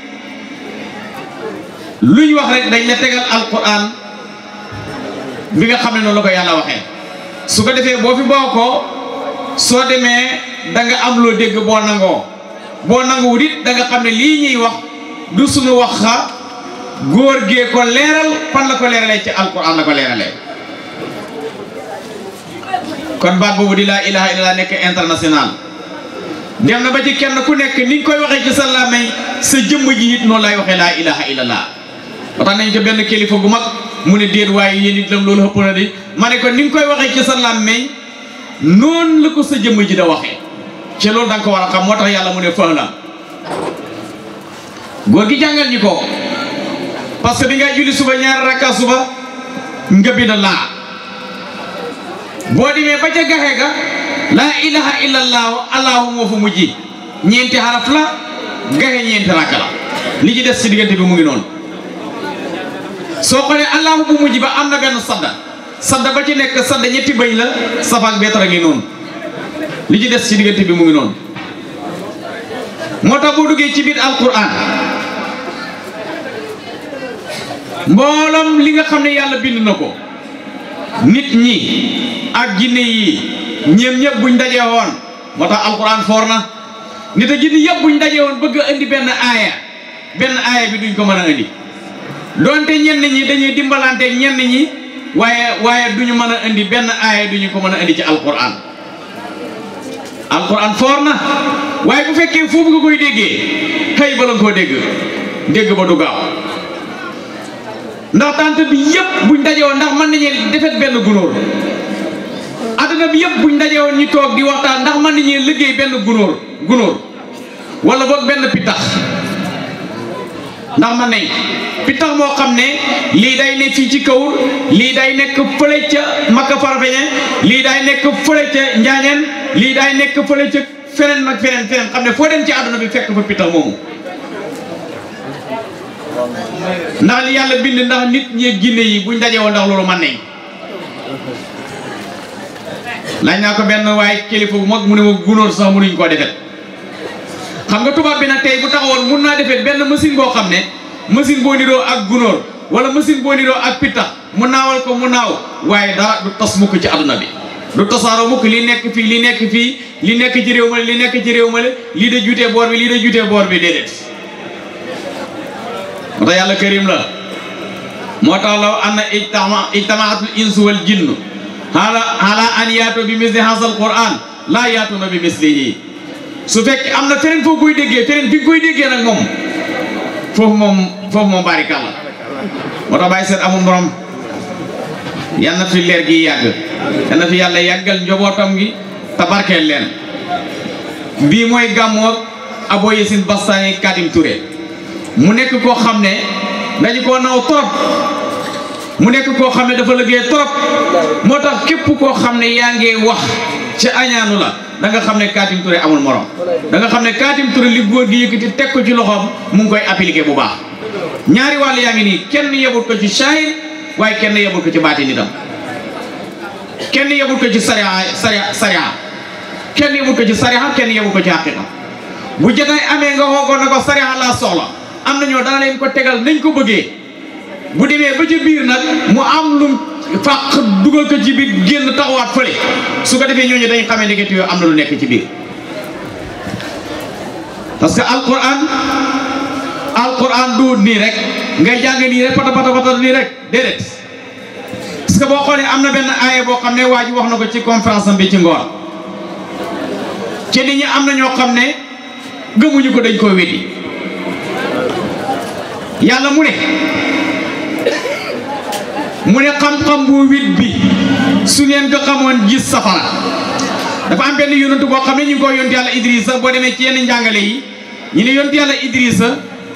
luñ wax rek dañ la tegal alquran bi nga xam ne noonu la ko yàlla waxee su ko defee boo fi boo ko soo demee da nga am loo dégg boo nangoo boo nanguwut it da nga xam ne lii ñuy wax du suñu wax xa góor gee ko leeral fan la ko leeralee ci alquran la ko leeralee kon baat boobu di laa ilaha illallah nekk international dem na ba ci kenn ku nekk ni nga koy waxee ci sa làmmiñ sa jëmm ji it noonu lay waxee laa ilaha illallah ba tax nañ ko benn kilifa gu mag mu ne déet waaye yéen it lam loolu ëpp na di ma ne ko ni nga koy waxee ci sa làmmiñ noonu la ko sa jëmm ji da waxee ci loolu da nga ko war a xam moo tax yàlla mu ne fahlam góor gi jàngal ñi ko parce que bi ngay julli suba ñaari rakka suba nga bind laa boo demee ba ca gaxe ga laa ilaha illallahu allahu moo fa mujj ñeenti xaraf la gaxe ñeenti rakka la li ci des ci diggante bi mu ngi noonu soo xoolee allahu bu mujj ba am na benn sadda sadda ba ci nekk sadda ñetti bëñ la safaak beetara ngi noonu li ci des ci diggante bi mu ngi noonu moo tax boo duggee ci biir alquran mboolam li nga xam ne yàlla bind na ko nit ñi ak jinne yi ñeem ñëpp buñ dajee woon moo tax alquran foor na nit a jinne yëpp buñ dajee woon bëgg a indi benn aaya benn aaya bi duñ ko mën a indi donte ñenn ñi dañuy dimbalante ñenn ñi waaye waaye duñu mën a indi benn aaya duñu ko mën a indi ci alquran alquran foor na waaye bu fekkee foofu nga koy déggee xëy ba la nga koo dégg dégg ba du gaaw ndax tant bi yëpp buñ dajewoon ndax mën nañu defet benn gunóor adduna bi yëpp buñ dajewoon ñu toog di waxtaan ndax mën nañu liggéey benn gunóor gunóor wala boog benn pittax ndax man nañ pittax moo xam ne lii day ne fii ci kaw lii day nekk fële ca Makka Farafeñe lii day nekk fële ca Njaañeen lii day nekk fële ca feneen nag feneen feneen xam ne foo dem ci àdduna bi fekk fa pittax moomu ndax li yàlla bind ndax nit ñi ginne yi buñ dajewoo ndax loolu man nañ laaj naa ko benn waaye kilifa bu mag mu ne ma gunóor sax mënuñ koo defet xam nga tubaab bi nag tey bu taxawoon mun naa defee benn machine boo xam ne machine boo niroo ak gunóor wala machine boo niroo ak pittax mu naawal ko mu naaw waaye dara du tas mukk ci àdduna bi du tasaaroo mukk li nekk fii li nekk fii li nekk ci réew ma li nekk ci réew ma lii da jutee boor bi lii da jutee boor bi déedéet moo tax yàlla karim la moo tax law anna ijtama ijtamaatul insu wal jinnu ala ala an yaatu bi misli hasal quran laa yaatuna bi mislihi su fekkee am na feneen foo koy déggee feneen fi nga koy déggee nag moom foofu moom foofu moom barikàlla moo tax bàyyi seet amul morom yal na fi leer gi yàgg yal na fi yàlla yàggal njobootam gi te barkeel leen bii mooy gàmmoog Abo Yacine Bastani Kadim Touré mu nekk koo xam ne dañu koo naw trop mu nekk koo xam ne dafa liggéey trop moo tax képp koo xam ne yaa ngi wax ci añaanu la da nga xam ne Katim Touré amul morom da nga xam ne Katim Touré li góor gi yëkkati teg ko ci loxoom mu ngi koy appliqué bu baax ñaari wàll yaa ngi nii kenn yebut ko ci saahir waaye kenn yebut ko ci baati nitam kenn yebut ko ci sariya sariya sariya kenn yebut ko ci sariya kenn yebut ko ci haqiqa bu jotaay amee nga xoogoon na ko sariya laa soxla am na ñoo dana leen ko tegal nañ ko bëggee bu demee ba ci biir nag mu am lum fàq dugal ko ci biir génn taxawaat fële su ko defee ñooñu dañ xamee nekkati yoo am na lu nekk ci biir parce que alquran alquran du nii rek ngay jàng nii rek pata pata pata nii rek déedéet parce que boo xoolee am na benn aaya boo xam ne waa ji wax na ko ci conférence am bi ci ngoor ci nit ñi am na ñoo xam ne gëmuñu ko dañ koo weddi yàlla mu ne mu ne xam-xam bu wit bi su ngeen ko xamoon gis safara dafa am benn yonantu boo xam ne ñu ngi ko yonti yàlla Idrissa boo demee ci yenn njàngale yi ñu ne yonti yàlla Idrissa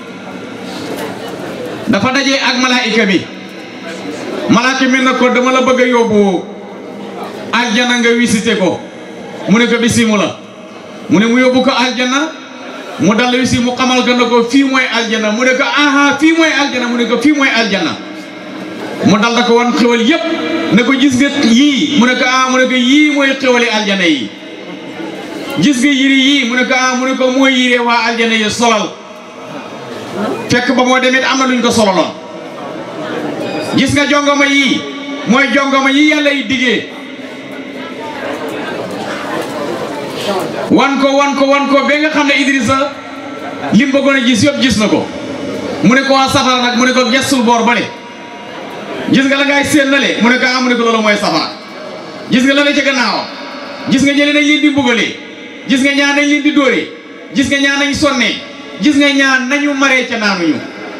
dafa dajee ak malaayika bi malaaka mi na ko dama la bëgg a yóbbu aljana nga visité ko mu ne ko bisimu la mu ne mu yóbbu ko aljana mu dal wisi mu xamal ko na ko fii mooy aljana mu ne ko aha fii mooy aljana mu ne ko fii mooy aljana mu dal da ko wan xewal yépp ne ko gis nga yii mu ne ko ah mu ne ko yii mooy xewali aljana yi gis nga yiri yii mu ne ko ah mu ne ko mooy yiree waa aljana yi solal fekk ba moo demit am na luñ ko sololoon gis nga jongoma yii mooy jongoma yi yàlla yi diggee wan ko wan ko wan ko ba nga xam ne Idrissa lim bëggoon a gis yëpp gis na ko mu ne ko waa safara nag mu ne ko gestul boor bale gis nga la ngay séen nale mu ne ko ah mu ne ko loolu mooy safara gis nga la ne ca gannaaw gis nga ñële nañ leen di mbugalee gis nga ñaan nañ leen di dóoree gis nga ñaan nañ sonnee gis nga ñaan nañu maree ca naanuñu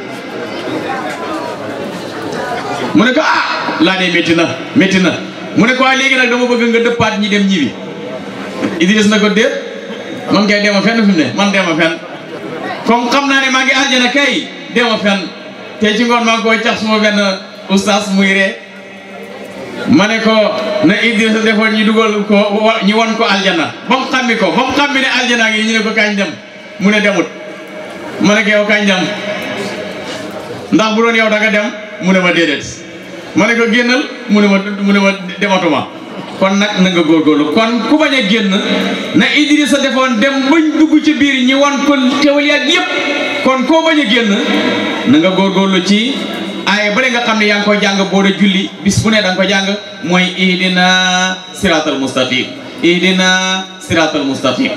mu ne ko ah laa dee métti na métti na mu ne ko waa léegi nag dama bëgg nga dëppaat ñi dem ñibi Idriss na ko déet man kay dema fenn fi mu ne man dema fenn comme xam naa ne maa ngi àjjana kay dema fenn te ci ngoon maa ngi koy cax suma benn oustaz muy ree ma ne ko na Idrissa defoon ñu dugal ko wa- ñu won ko aljana ba mu xammi ko ba mu xammi ne aljana ngi ñu ne ko kañ dem mu ne demut ma ne ko yow kañ dem ndax bu doon yow da nga dem mu ne ma déedéet ma ne ko génnal mu ne ma mu ne ma dematuma kon nag na nga góorgóorlu kon ku bañ a génn na Idrissa defoon dem bañ dugg ci biir ñi wan ko xewal yaat yépp kon koo bañ a génn na nga góorgóorlu ci aaya bële nga xam ne yaa ngi koy jàng boo dee julli bis bu ne da nga ko jàng mooy ihdina siratal mustaqim ihdina siratal mustaqim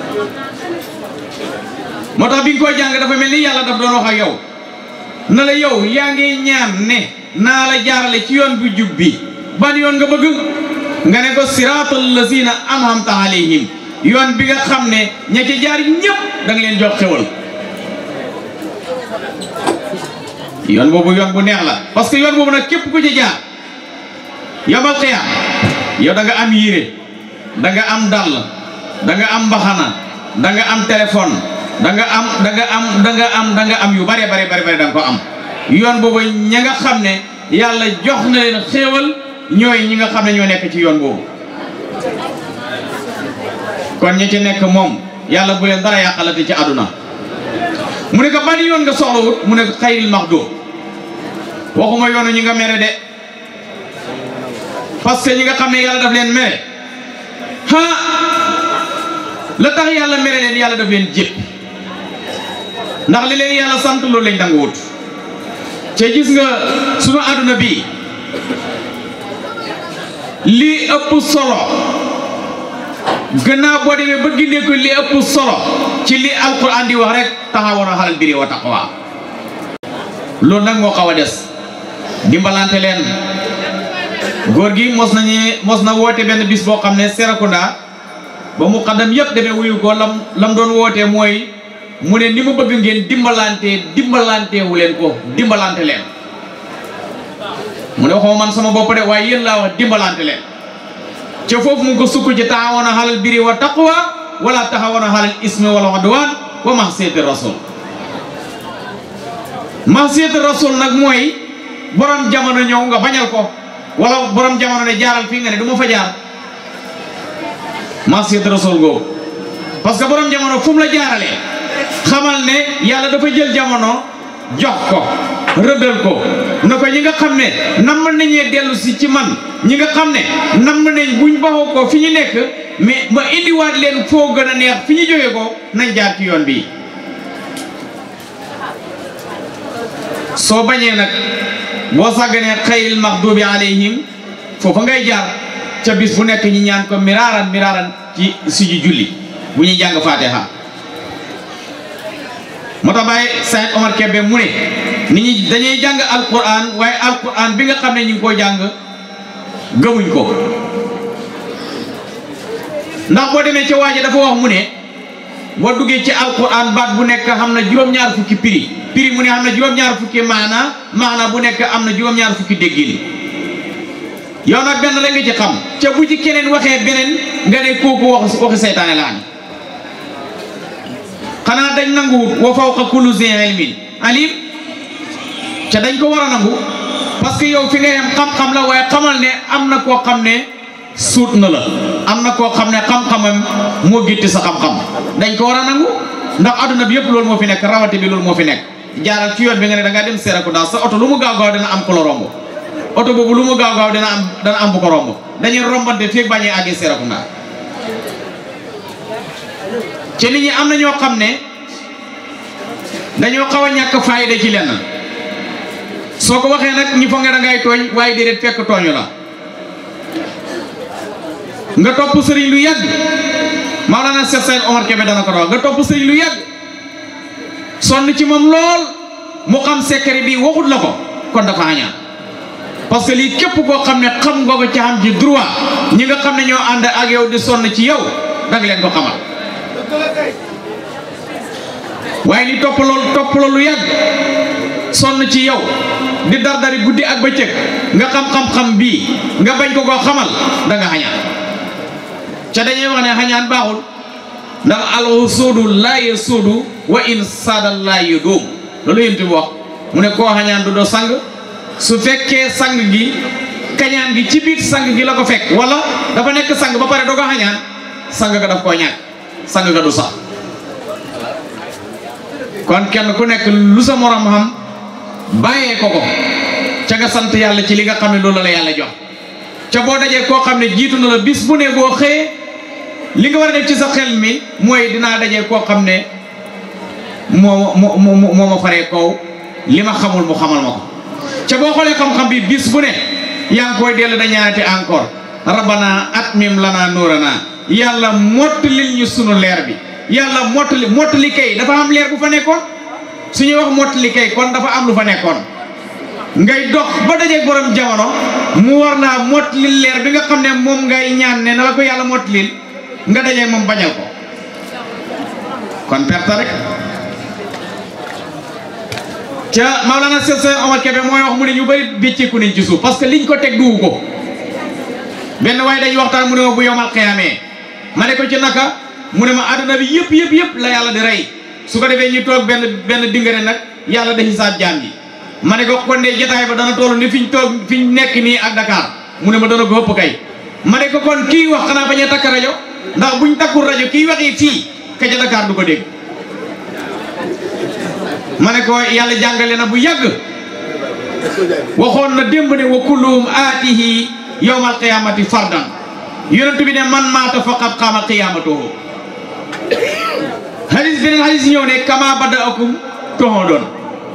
moo tax bi nga koy jàng dafa mel ni yàlla daf doon wax ak yow na la yow yaa ngi ñaan ne naa la jaarale ci yoon bu jub bi ban yoon nga bëgg nga ne ko siratal lazina an'amta alayhim yoon bi nga xam ne ña ca jaar ñëpp da nga leen jox xewal yoon boobu yoon bu neex la parce que yoon boobu nag képp ku ci jaar yomal xiyaam yow da nga am yére da nga am dàll da nga am mbaxana da nga am téléphone da nga am da nga am da nga am da nga am yu bare bare bare bare da nga ko am yoon boobu ña nga xam ne yàlla jox na leen xéewal ñooy ñi nga xam ne ñoo nekk ci yoon boobu kon ñi ci nekk moom yàlla bu leen dara yàqalati ci àdduna mu ne ko ban yoon nga soxlawut mu ne ko xayril maxdum waxuma yoonu ñi nga mere de parce que ñi nga xam ne yàlla daf leen mere ha la tax yàlla mere leen yàlla daf leen jépp ndax li leen yàlla sant loolu lañ danga wut te gis nga sunu àdduna bii lii ëpp solo gannaaw boo demee ba gindee ko li ëpp solo ci li alquran di wax rek taxawoon a xalal biri wa taqwa loolu nag moo xaw a des dimbalante leen góor gi mos nañu mos na woote benn bis boo xam ne Serekunda ba mu xaddam yëpp demee wuyu ko lam lam doon wootee mooy mu ne ni mu bëgg ngeen dimbalante dimbalante wu leen ko dimbalante leen mu ne waxuma man sama bopp de waaye yéen laa wax dimbalante leen ca foofu mu ngi ko sukk ci taxawoon a xalal biri wa taqwa wala taxawoon a xalal ismi wala udwan wa maxsiyati rasul maxsiyati rasul nag mooy borom jamono ñëw nga bañal ko wala borom jamono ne jaaral fii nga ne du ma fa jaar maxsiyati rasul googu parce que borom jamono fu mu la jaaralee xamal ne yàlla dafa jël jamono jox ko rëddal ko na ko ñi nga xam ne nam nañee dellu si ci man ñi nga xam ne nam nañ buñ baxoo ko fi ñu nekk mais ma indiwaat leen foo gën a neex fi ñu jógee ko nañ jaar ci yoon bi soo bañee nag boo sàgganee xayril maxdubi alayhim foofa ngay jaar ca bis bu nekk ñi ñaan ko miraaran miraaran ci suñu julli bu ñuy jàng fatiha moo tax Baye Saïd Omar Kébé mu ne nit ñi dañuy jàng alquran waaye alquran bi nga xam ne ñu ngi ko jàng gëmuñ ko ndax boo demee ca waaja dafa wax mu ne boo duggee ci alquran baat bu nekk xam na juróom-ñaar fukki prix prix mu ne xam na juróom-ñaar fukki maana maana bu nekk am na juróom-ñaar fukki déggin yow nag benn la nga ci xam ca bu ci keneen waxee beneen nga ne kooku wax waxi seytaane la am xanaa dañ nanguwut wa fawqa kulli zi ilmin alim ca dañ ko war a nangu parce que yow fi nga yem xam-xam la waaye xamal ne am na koo xam ne suut na la am na koo xam ne xam-xamam moo gitti sa xam-xam dañ ko war a nangu ndax adduna bi yëpp loolu moo fi nekk rawate bi loolu moo fi nekk jaaral ci yoon bi nga ne da ngaa dem Serekunda sa oto lu mu gaaw gaaw dina am ko la romb oto boobu lu mu gaaw gaaw dina am dana am bu ko romb dañuy rombante fii bañee àggee Serekunda ci nit ñi am na ñoo xam ne dañoo xaw a ñàkk fayda ci lenn soo ko waxee nag ñi foog ne da ngay tooñ waaye déedéet fekk tooñu la nga topp sëriñ lu yàgg Maolana Cheikh Saïd Omar Kébé dana ko wax nga topp sëriñ lu yàgg sonn ci moom lool mu xam secret bi waxut la ko kon dafa añaan parce que lii képp koo xam ne xam nga ko ci xam ci droit ñi nga xam ne ñoo ànd ak yow di sonn ci yow da nga leen ko xamal waaye li topp loolu topp loolu yàgg sonn ci yow di dardari guddi ak bëccëg nga xam-xam-xam bii nga bañ ko koo xamal da nga xañaan ca dañuy wax ne xañaan baaxul ndax alxusuudu laa yasuudu wa in saada laa yudum loolu yéen bi wax mu ne koo xañaan du doo sang su fekkee sang gi kañaan gi ci biir sang gi la ko fekk wala dafa nekk sang ba pare doo ko xañaan sang ga daf koo ñàkk sang ga du sax kon kenn ku nekk lu sa morom xam bàyyee ko ko ca nga sant yàlla ci li nga xam ne loolu la yàlla jox ca boo dajee koo xam ne jiitu na la bis bu ne boo xëyee li nga war a def ci sa xel mi mooy dinaa dajee koo xam ne moo moo moo moo ma faree kaw li ma xamul mu xamal ma ko ca boo xoolee xam-xam bi bis bu ne yaa ngi koy dellu da ñaanate encore rabbana atmim lana nuurana yàlla mottalil ñu sunu leer bi yàlla mottali mottali kay dafa am leer bu fa nekkoon su ñuy wax mottali kay kon dafa am lu fa nekkoon ngay dox ba dajeeg borom jamono mu war naa mottali leer bi nga xam ne moom ngay ñaan ne na la ko yàlla mottalil nga dajeeg moom bañal ko kon perte rek ca Maolana Cheikh Seydi Omar Kébé mooy wax mu ne ñu bëri bécceeku nañ ci suuf parce que liñ ko teg duwu ko benn waaye dañuy waxtaan mu ne ma bu yomal xiyaamee ma ne ko ci naka mu ne ma àdduna bi yëpp yëpp yëpp la yàlla di rey su ko defee ñu toog benn benn dingare nag yàlla da xisaab jaam yi ma ne ko kon de jotaay ba dana toll ni fi ñu toog fi ñu nekk nii ak Dakar mu ne ma dana ko ëpp kay ma ne ko kon kii wax xanaa bañ a takk rajo ndax buñ takkul rajo kii waxi fii ka ca Dakar du ko dégg ma ne ko yàlla jàngale na bu yàgg waxoon na démb ne wa kulluhum aatihi yawmal qiyaamati fardan yonent bi ne man maata faqad qaama qiyaamatuhu hadis beneen hadis ñëw ne kama bada'akum toxoo doon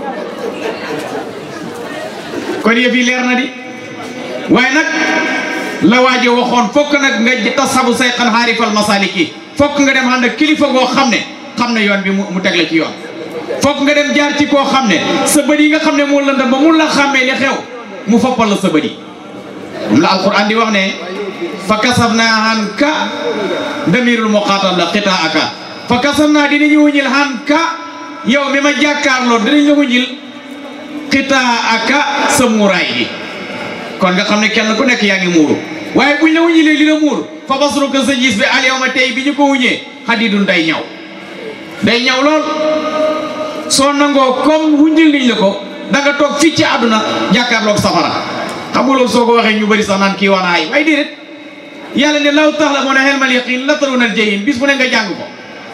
kon yëf yi leer na di waaye nag la waaje waxoon fokk nag nga tasabu say xan xaarifal masaliki fokk nga dem ànd ak kilifa goo xam ne xam ne yoon bi mu teg la ci yoon fokk nga dem jaar ci koo xam ne sa bët yi nga xam ne moo lëndëm ba mun la xàmmee li xew mu foppal la sa bët yi moom la alquran di wax ne fa kasaf naa han ka damirul muqaatal la xitaa aka fa kasaf naa dinañu wuñil han ka yow mi ma jàkkaarloo dinañ la wuñil xitaa aka sa muuraay gi kon nga xam ne kenn ku nekk yaa ngi muuru waaye buñ la wuñilee li la muur fa basru ko sa gis bi al yow ma tey bi ñu ko wuñee xadidun day ñaw day ñaw lool soo nangoo comme wuññil niñ la ko da nga toog fii ci àdduna jàkkaarloog safara xam nga loolu soo ko waxee ñu bëri sax naan kii wax na ay waaye déedéet yàlla ne law tax la moo ne xelmal yaqin la taroon al jahim bis bu ne nga jàng ko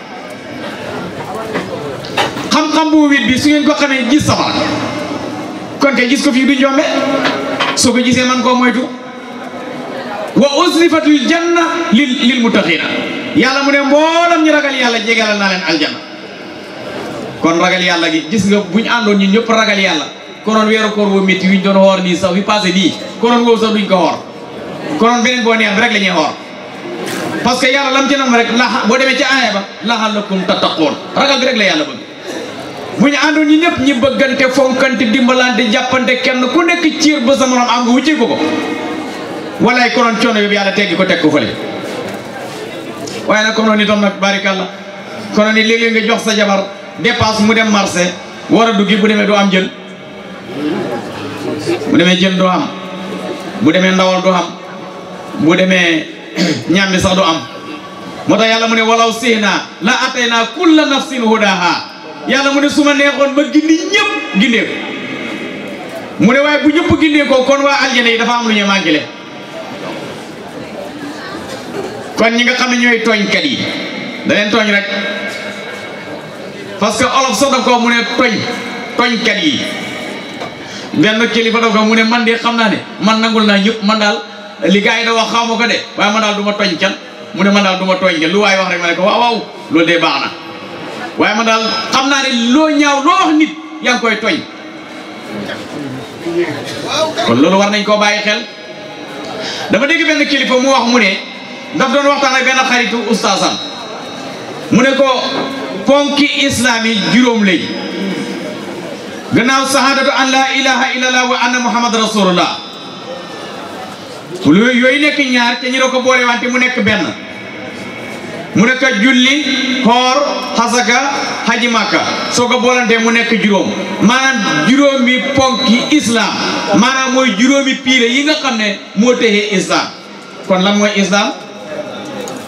xam-xam bu wit bi su ngeen ko xamee gis safara kon kay gis ko fii du njombe soo ko gisee man koo moytu wa uslifatul janna lil lil muttaqina yàlla mu ne mboolam ñu ragal yàlla jégalal naa leen aljanna kon ragal yàlla gi gis nga bu ñu àndoon ñun ñëpp ragal yàlla konoon weeru koor woo métti wi ñu doon xoor nii sax fi passé nii konoon woowu sax duñ ko xoor konoon beneen boo neex bi rek la ñuy xoor parce que yàlla lam ci nam rek la boo demee ci aaya ba laxalakum tattaqoon ragal bi rek la yàlla bëgg bu ñu àndoon ñi ñëpp ñi bëggante fonkante dimbalante jàppante kenn ku nekk ciir ba sa morom am nga wuccee ko ko walaay konoon coono yóbbu yàlla teggi ko teg ko fële waaye nag konoon itam nag barikàlla konoon ni léeg-léeg nga jox sa jabar dépasse mu dem marché war a duggi bu demee doo am jën bu demee jën doo am bu demee ndawal doo am bu demee ñambi sax du am moo tax yàlla mu ne walaw sihna la atayna kulla nafsin hudaha yàlla mu ne su ma neexoon ma gindi ñëpp gindee ko mu ne waaye bu ñëpp gindee ko kon waa aljana yi dafa am lu ñu mànkile kon ñi nga xam ne ñooy tooñkat yi da leen tooñ rek parce que olof sax daf ko mu ne tooñ tooñkat yi benn kilifa daf ko mu ne man de xam naa ne man nangul naa ñëpp man daal li gars yi da wax xaw ma ko de waaye man daal du ma tooñ kenn mu ne man daal du ma tooñ kenn lu waaye wax rek ma ne ko waaw waaw loolu de baax na waaye man daal xam naa ne loo ñaaw loo wax nit yaa ngi koy tooñ kon loolu war nañ koo bàyyi xel dama dégg benn kilifa mu wax mu ne daf doon waxtaan ak benn xaritu ustaasam mu ne ko ponki islam yi juróom lay gannaaw sahadatu an la ilaha illallah wa anna muhammad rasulullah yooyu yooyu nekk ñaar te ñu ne ko boole wante mu nekk benn mu nekk julli xoor xasaka haji màkka soo ko boolantee mu nekk juróom maanaam juróomi ponki islam maanaam mooy juróomi piire yi nga xam ne moo texee islam kon lan mooy islam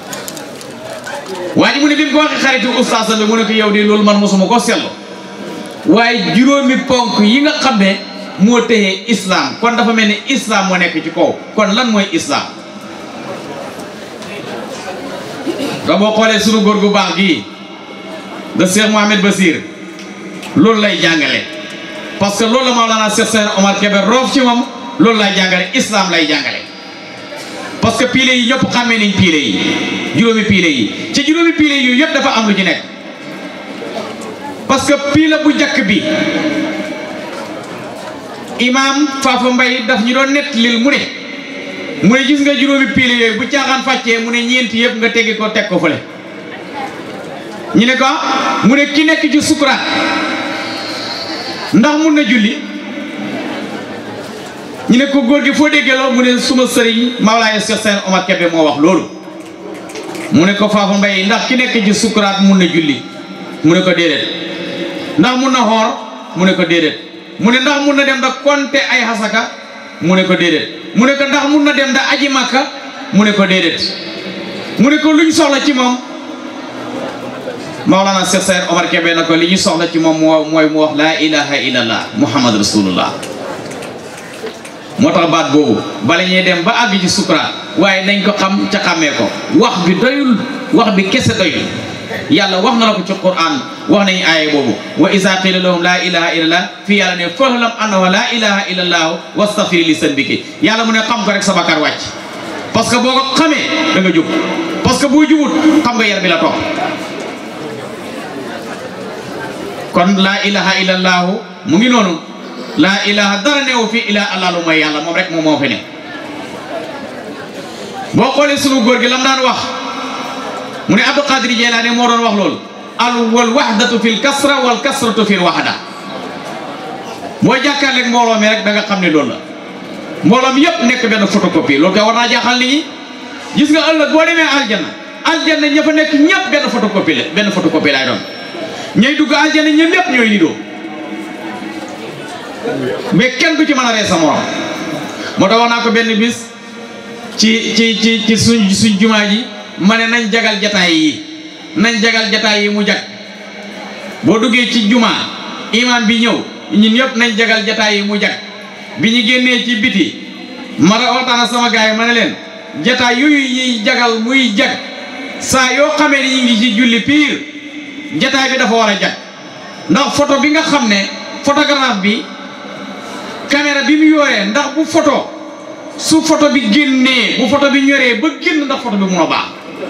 waa ji mu ne bi mu ko waxee xaritu ustaas bi mu ne ko yow de loolu man mosuma ko seetlu waaye juróomi ponk yi nga xam ne moo téye islam kon dafa mel ni islam moo nekk ci kaw kon lan mooy islam da boo xoolee sunu góor gu baax gii de Cheikh Mohamed Basir loolu lay jàngale parce que loolu la Maolana Cheikh Seydi Omar Kébé roof ci moom loolu lay jàngale islam lay jàngale parce que pile yi ñëpp xàmmee nañ pile yi juróomi pile yi ci juróomi pile yi yëpp dafa am lu ci nekk parce que pile bu njëkk bi imaam Fafa Mbay daf ñu doon nett lil mu ne mu ne gis nga juróomi pile yooyu bu caaxaan fàccee mu ne ñeenti yëpp nga teggi ko teg ko fële ñu ne ko mu ne ki nekk ci sukuraat ndax mun na julli ñu ne ko góor gi foo déggee loolu mu ne suma sëriñ Mawlaaya Cheikh Seydi Omar Kébé moo wax loolu mu ne ko Fafa Mbay ndax ki nekk ci sukuraat mun na julli mu ne ko déedéet ndax mun na xoor mu ne ko déedéet mu ne ndax mun na dem da konte ay xasaka mu ne ko déedéet mu ne ko ndax mun na dem da aji makka mu ne ko déedéet mu ne ko luñ soxla ci moom Mawlana Cheikh Seydi Omar Kébé na ko li ñu soxla ci moom moo mooy mu wax laa ilaha illallah muhammad rasulullah moo tax baat boobu bala ñuy dem ba àgg ci sukuraat waaye nañ ko xam ca xàmmee ko wax bi doyul wax bi kese doyul yàlla wax na la ko ci quran wax nañu aaye boobu wa iza qila lahum laa ilaha illallah fii yàlla ne fahlam annahu laa ilaha illallah wastaghfir li sanbiki yàlla mu ne xam ko rek sa bakkaar wàcc parce que boo ko xamee da nga jub parce que boo jubut xam nga yar bi la topp kon laa ilaha illallah mu ngi noonu laa ilaha dara neewu fi ila allah lu mooy yàlla moom rek moom moo fi ne boo xoolee sunu góor gi lam daan wax mu ne Abdul Qadir Jeylaani moo doon wax loolu al wal wahdatu fil kasra wal kasratu fil wahda boo jàkkaarleeg mbooloo mi rek da nga xam ne loolu la mbooloo mi yëpp nekk benn photocopie loolu kay war naa jaaxal nit ñi gis nga ëllëg boo demee aljanna aljanna ña fa nekk ñëpp benn photocopie la benn photocopie laay doon ñay dugg aljanna ñoom ñëpp ñooy nidoo mais kenn du ci mën a ree sa morom moo tax wax naa ko benn bis ci ci ci ci suñ suñ jumaa ji ma ne nañ jagal jataay yi nañ jagal jataay yi mu jag boo duggee ci jumaa imaam bi ñëw ñun ñëpp nañ jagal jataay yi mu jag bi ñu génnee ci biti ma da waxtaan ak sama gars yi ma ne leen jataay yooyu ñuy jagal muy jag saa yoo xamee ni ñu ngi ci julli piir jataay bi dafa war a jag ndax photo bi nga xam ne photographe bi caméra bi mu yoree ndax bu photo su photo bi génnee bu photo bi ñoree ba génn ndax photo bi mun a baax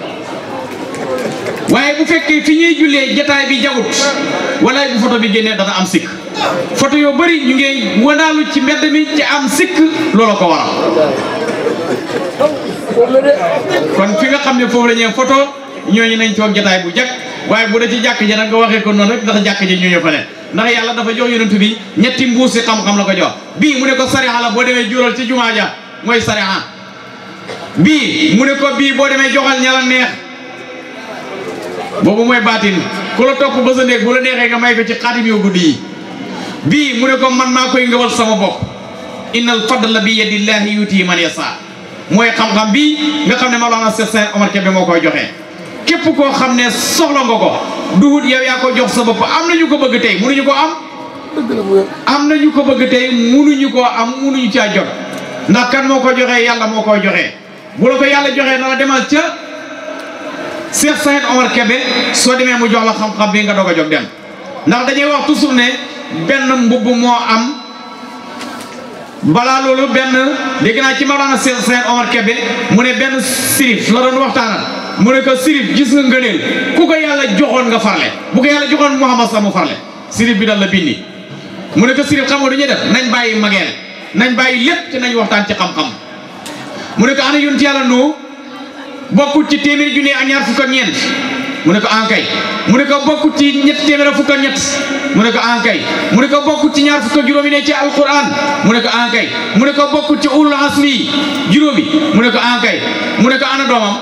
waaye bu fekkee fi ñuy jullee jataay bi jagut wala bu photo bi génnee dana am sikk photo yoo bëri ñu ngi wanaalu ci mbedd mi ci am sikk loolu ko waral kon fi nga xam ne foofu la ñuy photo ñooñu nañ toog jataay bu jag waaye bu da ci jàkk ji nag nga waxee ko noonu rek ndax jàkk ji ñooñu fa ne ndax yàlla dafa jox yonent bi ñetti mbuusi xam-xam la ko jox bii mu ne ko sariha la boo demee jural ci jumaa ja mooy sariha bii mu ne ko bii boo demee joxal ña la neex boobu mooy baatin ku la topp ba sa néeg bu la neexee nga may ko ci xaatim yoo guddi yi bii mu ne ko man maa koy ngëwal sama bopp innal fadla bi yadillahi yuti man yasa mooy xam-xam bii nga xam ne Mawlana Cheikh Seydi Omar Kébé moo koy joxe képp koo xam ne soxla nga ko duhut yow yaa ko jox sa bopp am na ñu ko bëgg tey munuñu ko am am na ñu ko bëgg tey munuñu koo am munuñu caa jot ndax kan moo ko joxee yàlla moo koy joxee bu la ko yàlla joxee na la demal ca Cheikh Seydi Omar Kébé soo demee mu jox la xam-xam bi nga doog a jóg dem ndax dañuy wax toujours ne benn mbubb moo am balaa loolu benn dégg naa ci Mawlana Cheikh Seydi Omar Kébé mu ne benn sirif la doon waxtaanal mu ne ko sirif gis nga ngëneel ku ko yàlla joxoon nga farle bu ko yàlla joxoon Muhammad sax mu farle sirif bi dal la bindi mu ne ko sirif xam nga du ñuy def nañ bàyyi mageel nañ bàyyi lépp ci nañ waxtaan ci xam-xam mu ne ko ana yonent yàlla noo bokkut ci téeméeri junne ak ñaar fukk ak ñeent mu ne ko ankay mu ne ko bokkut ci ñett téeméer ak fukk ak ñett mu ne ko ankay mu ne ko bokkut ci ñaar fukk ak juróomi ne ci alquran mu ne ko ankay mu ne ko bokkut ci ulul asmi juróomi mu ne ko ankay mu ne ko ana doomam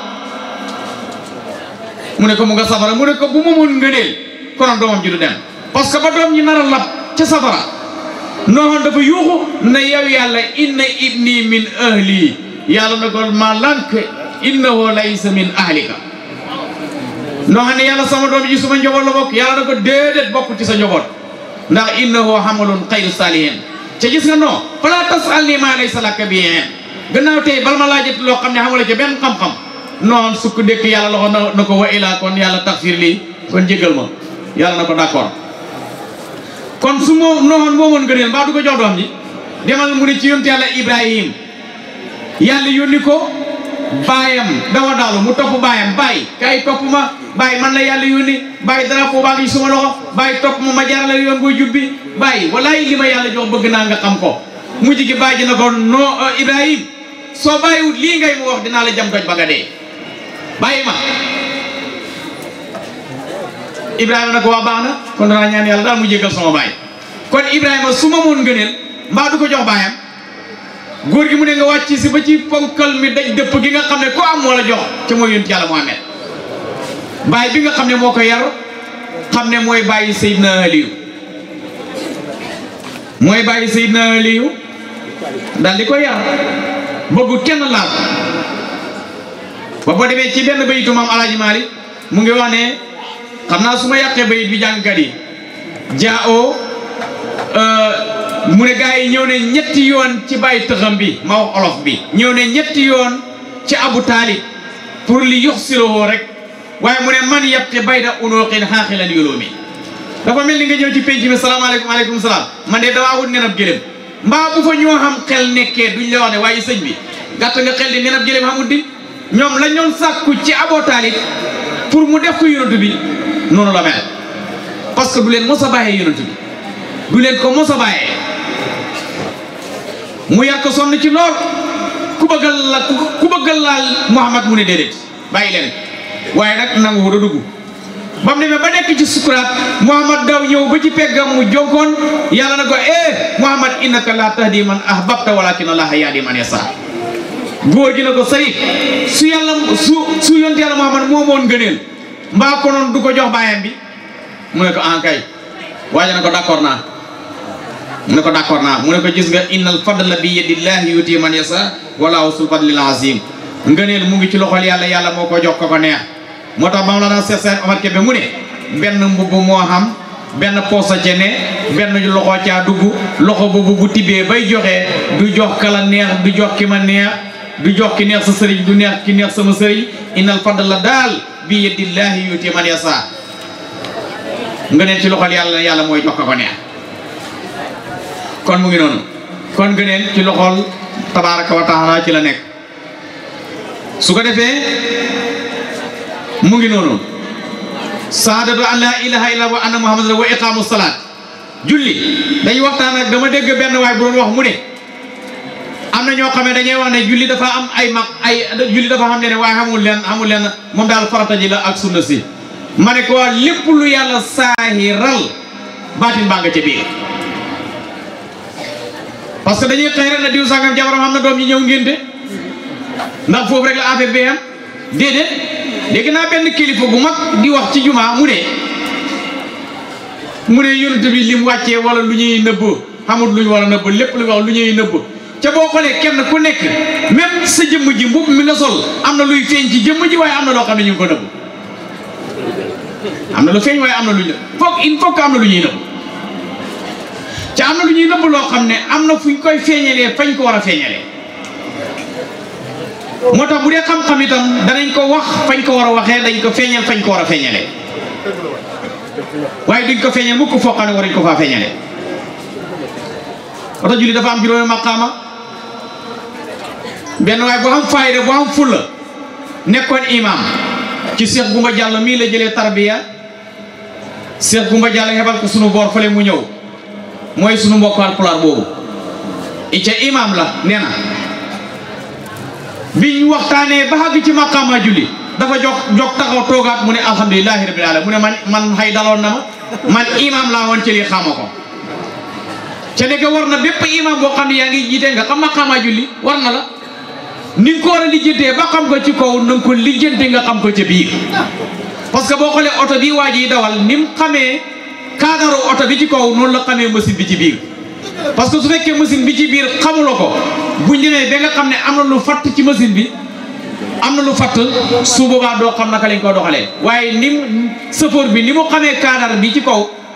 mu ne ko mu nga safara mu ne ko bu ma mën ngëneel konoon doomam ji du dem parce que ba doom ñi nar a lab ca safara nooxoon dafa yuuxu na yow yàlla inna ibni min ahli yàlla na ko ma lànk innahu laysa min ahlika noo xam ne yàlla sama doom ji suma njaboot la bokk yàlla na ko déedéet bokk ci sa njaboot ndax innahu hamalun xayru saalihin ca gis nga non fala tasalni ma laysa laka bi gannaaw tey bala ma laajati loo xam ne xamula ca benn xam-xam noon sukk dëkk yàlla loxo na na ko wa ilaa kon yàlla taxfir lii kon jégal ma yàlla na ko d'accord kon su moo noon moomoon gëneel mbaa du ko jox doom ji demal mu ne ci yonent yàlla ibrahim yàlla yónni ko baayam dawa daalu mu topp baayam baay kay topp ma baay man la yàlla yónni baay drapeau baa ngi suma loxo baay topp ma ma jaarale yoon booy jubbi baay walaay li ma yàlla jox bëgg naa nga xam ko mujj gi baay ji na ko no ibrahim soo bàyyiwut lii ngay mu wax dinaa la jam doj ba nga dee bàyyi ma ibrahima na ko waa baax na kon danaa ñaan yàlla daal mu jégal sama baay kon ibrahima su ma moon ngëneel mbaa du ko jox baayam góor gi mu ne nga wàcc si ba ci ponkal mi daj dëpp gi nga xam ne ko am moo la jox ca mooy yonent yàlla Muhammad baay bi nga xam ne moo ko yar xam ne mooy bàyyi Seydina Aliyu mooy bàyyi Seydina Aliyu daal di ko yar bëggu kenn laal ba boo demee ci benn bayitu maam alaaji Maalik mu ngi wax ne xam naa su ma yàqee bayit bi jàngkat yi jaa o mu ne gars yi ñëw ne ñetti yoon ci bàyyi tëxam bi ma wax olof bi ñëw ne ñetti yoon ci abu taalib pour li yox silowoo rek waaye mu ne man yebte bayda unooxin xaaxilan yoloomi dafa mel ni nga ñëw ci penc mi salaamaaleykum aleykum salaam man de damaa wut nenab gëlëm mbaa bu fa ñoo xam xel nekkee duñ la wax ne waaye sëñ bi gàtt nga xel di nenab gëlëm xamut di ñoom lañ doon sàkku ci Abu Taalib pour mu def ko yonent bi noonu la mel parce que du leen mos a bàyyee yonent bi du leen ko mos a bàyyee mu yar ko sonn ci lool ku bëggal la ku bëggal laal Muhammad mu ne déedéet bàyyi leen waaye nag nangu wut a dugg ba mu demee ba nekk ci sukuraat Muhammad daw ñëw ba ci peggam mu jonkoon yàlla na ko eh Muhammad innaka la tahdi man ahbabta walakin allaha yahdi man yasa góor gi na ko sëriñ su yàlla su su yonte yàlla Muhammad moo moon gëneel mbaa ko noonu du ko jox baayam bi mu ne ko en kay waaye na ko d'accord naa mu ne ko d'accord naa mu ne ko gis nga innal fadla bi yadillahi yuti man yasa wala usul fadlil azim ngëneel mu ngi ci loxol yàlla yàlla moo ko jox ko ko neex moo tax ba la daan seet seen Omar Kébé mu ne benn mbubb moo xam benn poosa ca ne benn loxo caa dugg loxo boobu bu tibbee bay joxe du jox kala neex du jox ki ma neex du jox ki neex sa sëriñ du neex ki neex sama sëriñ innal fadla daal bi yadillahi yuti man yasa nga neen ci loxol yàlla yàlla mooy jox ko ko neex kon mu ngi noonu kon nga neen ci loxol tabaraka wa taala ci la nekk su ko defee mu ngi noonu saadatu an laa ilaha illa wa anna muhammadan wa iqaamu salaat julli dañuy waxtaan ak dama dégg benn waay bu doon wax mu ne am na ñoo xam ne dañuy wax ne julli dafa am ay mag ay julli dafa xam ne ne waaye xamul leen xamul leen moom daal farata ji la ak sunna si ma ne ko waa lépp lu yàlla saahiral baatin baa nga ca biir parce que dañuy xëy rek na diw sangam jabaram am na doom yi ñëw ngénte ndax foofu rek la affaire bi am déedéet dégg naa benn kilifa bu mag di wax ci jumaa mu ne mu ne yonent bi lim wàccee wala lu ñuy nëbb xamul lu ñu war a nëbb lépp lu ñu wax lu ñuy nëbb ca boo xoolee kenn ku nekk même sa jëmm ji mbubb mi nga sol am na luy feeñ ci jëmm ji waaye am na loo xam ne ñu ngi ko nëbb am na lu feeñ waaye am na lu ñu foog il faut que am na lu ñuy nëbb ca am na lu ñuy nëbb loo xam ne am na fu ñu koy feeñalee fañ ko war a feeñalee moo tax bu dee xam-xam itam danañ ko wax fañ ko war a waxee dañ ko feeñal fañ ko war a feeñalee waaye duñ ko feeñal mukk foo xam ne waruñ ko faa feeñalee oto julli dafa am juróomi maqaama benn waaye bu am fayda bu am fulla nekkoon imam ci Cheikh Gumba Diallo mii la jëlee tarbiya Cheikh Gumba Diallo hebal ko sunu boor fële mu ñëw mooy sunu mbokk Haalpulaar boobu ica imam la nee na biñ waxtaanee ba xàgg ci maqaama julli dafa jox jox taxaw toogaat mu ne alhamdulilahi rabbil alamin mu ne man man xay daloon na ma man imam laa woon ci lii xama ko ca nekk war na bépp imam boo xam ne yaa ngi jiite nga xam maqaama julli war na la ni nga ko war a lijjantee ba xam ko ci kaw na nga ko lijjante nga xam ko ca biir parce que boo xoolee oto bi waa ji dawal ni mu xamee kaadaru oto bi ci kaw noonu la xamee machine bi ci biir parce que su fekkee machine bi ci biir xamuloo ko buñ demee ba nga xam ne am na lu fatt ci machine bi am na lu fatt su boobaa doo xam naka lañ ko doxalee waaye ni mu sëfoor bi ni mu xamee kaadar bi ci kaw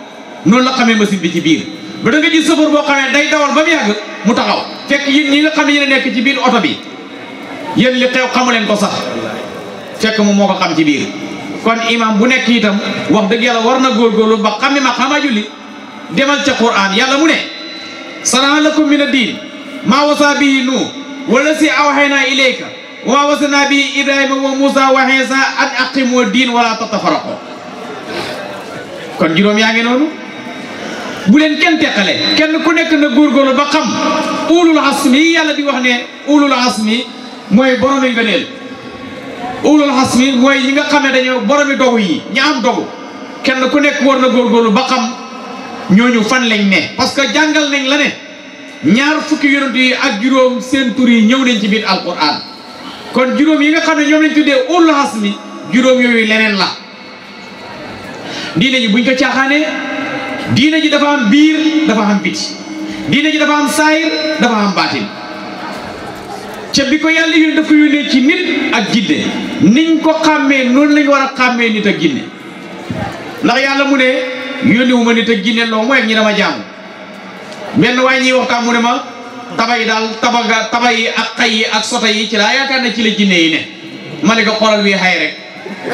noonu la xamee machine bi ci biir ba da nga gis sëfër boo xamee day dawal ba mu yàgg mu taxaw fekk yéen ñi nga xam ne yéen a nekk ci biir oto bi yéen li xew xamu leen ko sax fekk moom moo ko xam ci biir kon imam bu nekk itam wax dëgg yàlla war na góorgóorlu ba xam ne ma xamaa julli demal ca Qur'an yàlla mu ne sanaa lakum min ad-diin maa wasa bihi nuuh wala si awhaynaa ilayka wa maa wasanaa bihi ibrahima wa muusa wa iisa an aqimu diin wala tatafarraqu kon juróom yaa ngi noonu bu leen kenn teqale kenn ku nekk na góorgóorlu ba xam ulul asmi yi yàlla di wax ne ulul asmi mooy boromi ngëneel ulul asmi mooy ñi nga xam ne dañoo boromi dogu yi ñi am dogu kenn ku nekk war na góorgóorlu ba xam ñooñu fan lañ ne parce que jàngal nañ la ne ñaar fukki yonent yi ak juróom seen tur yi ñëw nañ ci biir alquran kon juróom yi nga xam ne ñoom lañ tuddee ulul asmi juróom yooyu leneen la diine ji buñ ko caaxaanee diine ji dafa am biir dafa am biti diine ji dafa am saayir dafa am baatin ca bi ko yàlla yónnee dafa yónnee ci nit ak jinne niñ ko xàmmee noonu lañ war a xàmmee nit ak jinne ndax yàlla mu ne yónni wu ma nit ak jinne loo mooy ak ñi dama jaamu benn waaye ñuy waxtaan mu ne ma taba yi daal tabaga taba yi ak xay yi ak sota yi ci laa yaakaar ne ci la jinne yi ne ma ne ko xoolal wi xay rek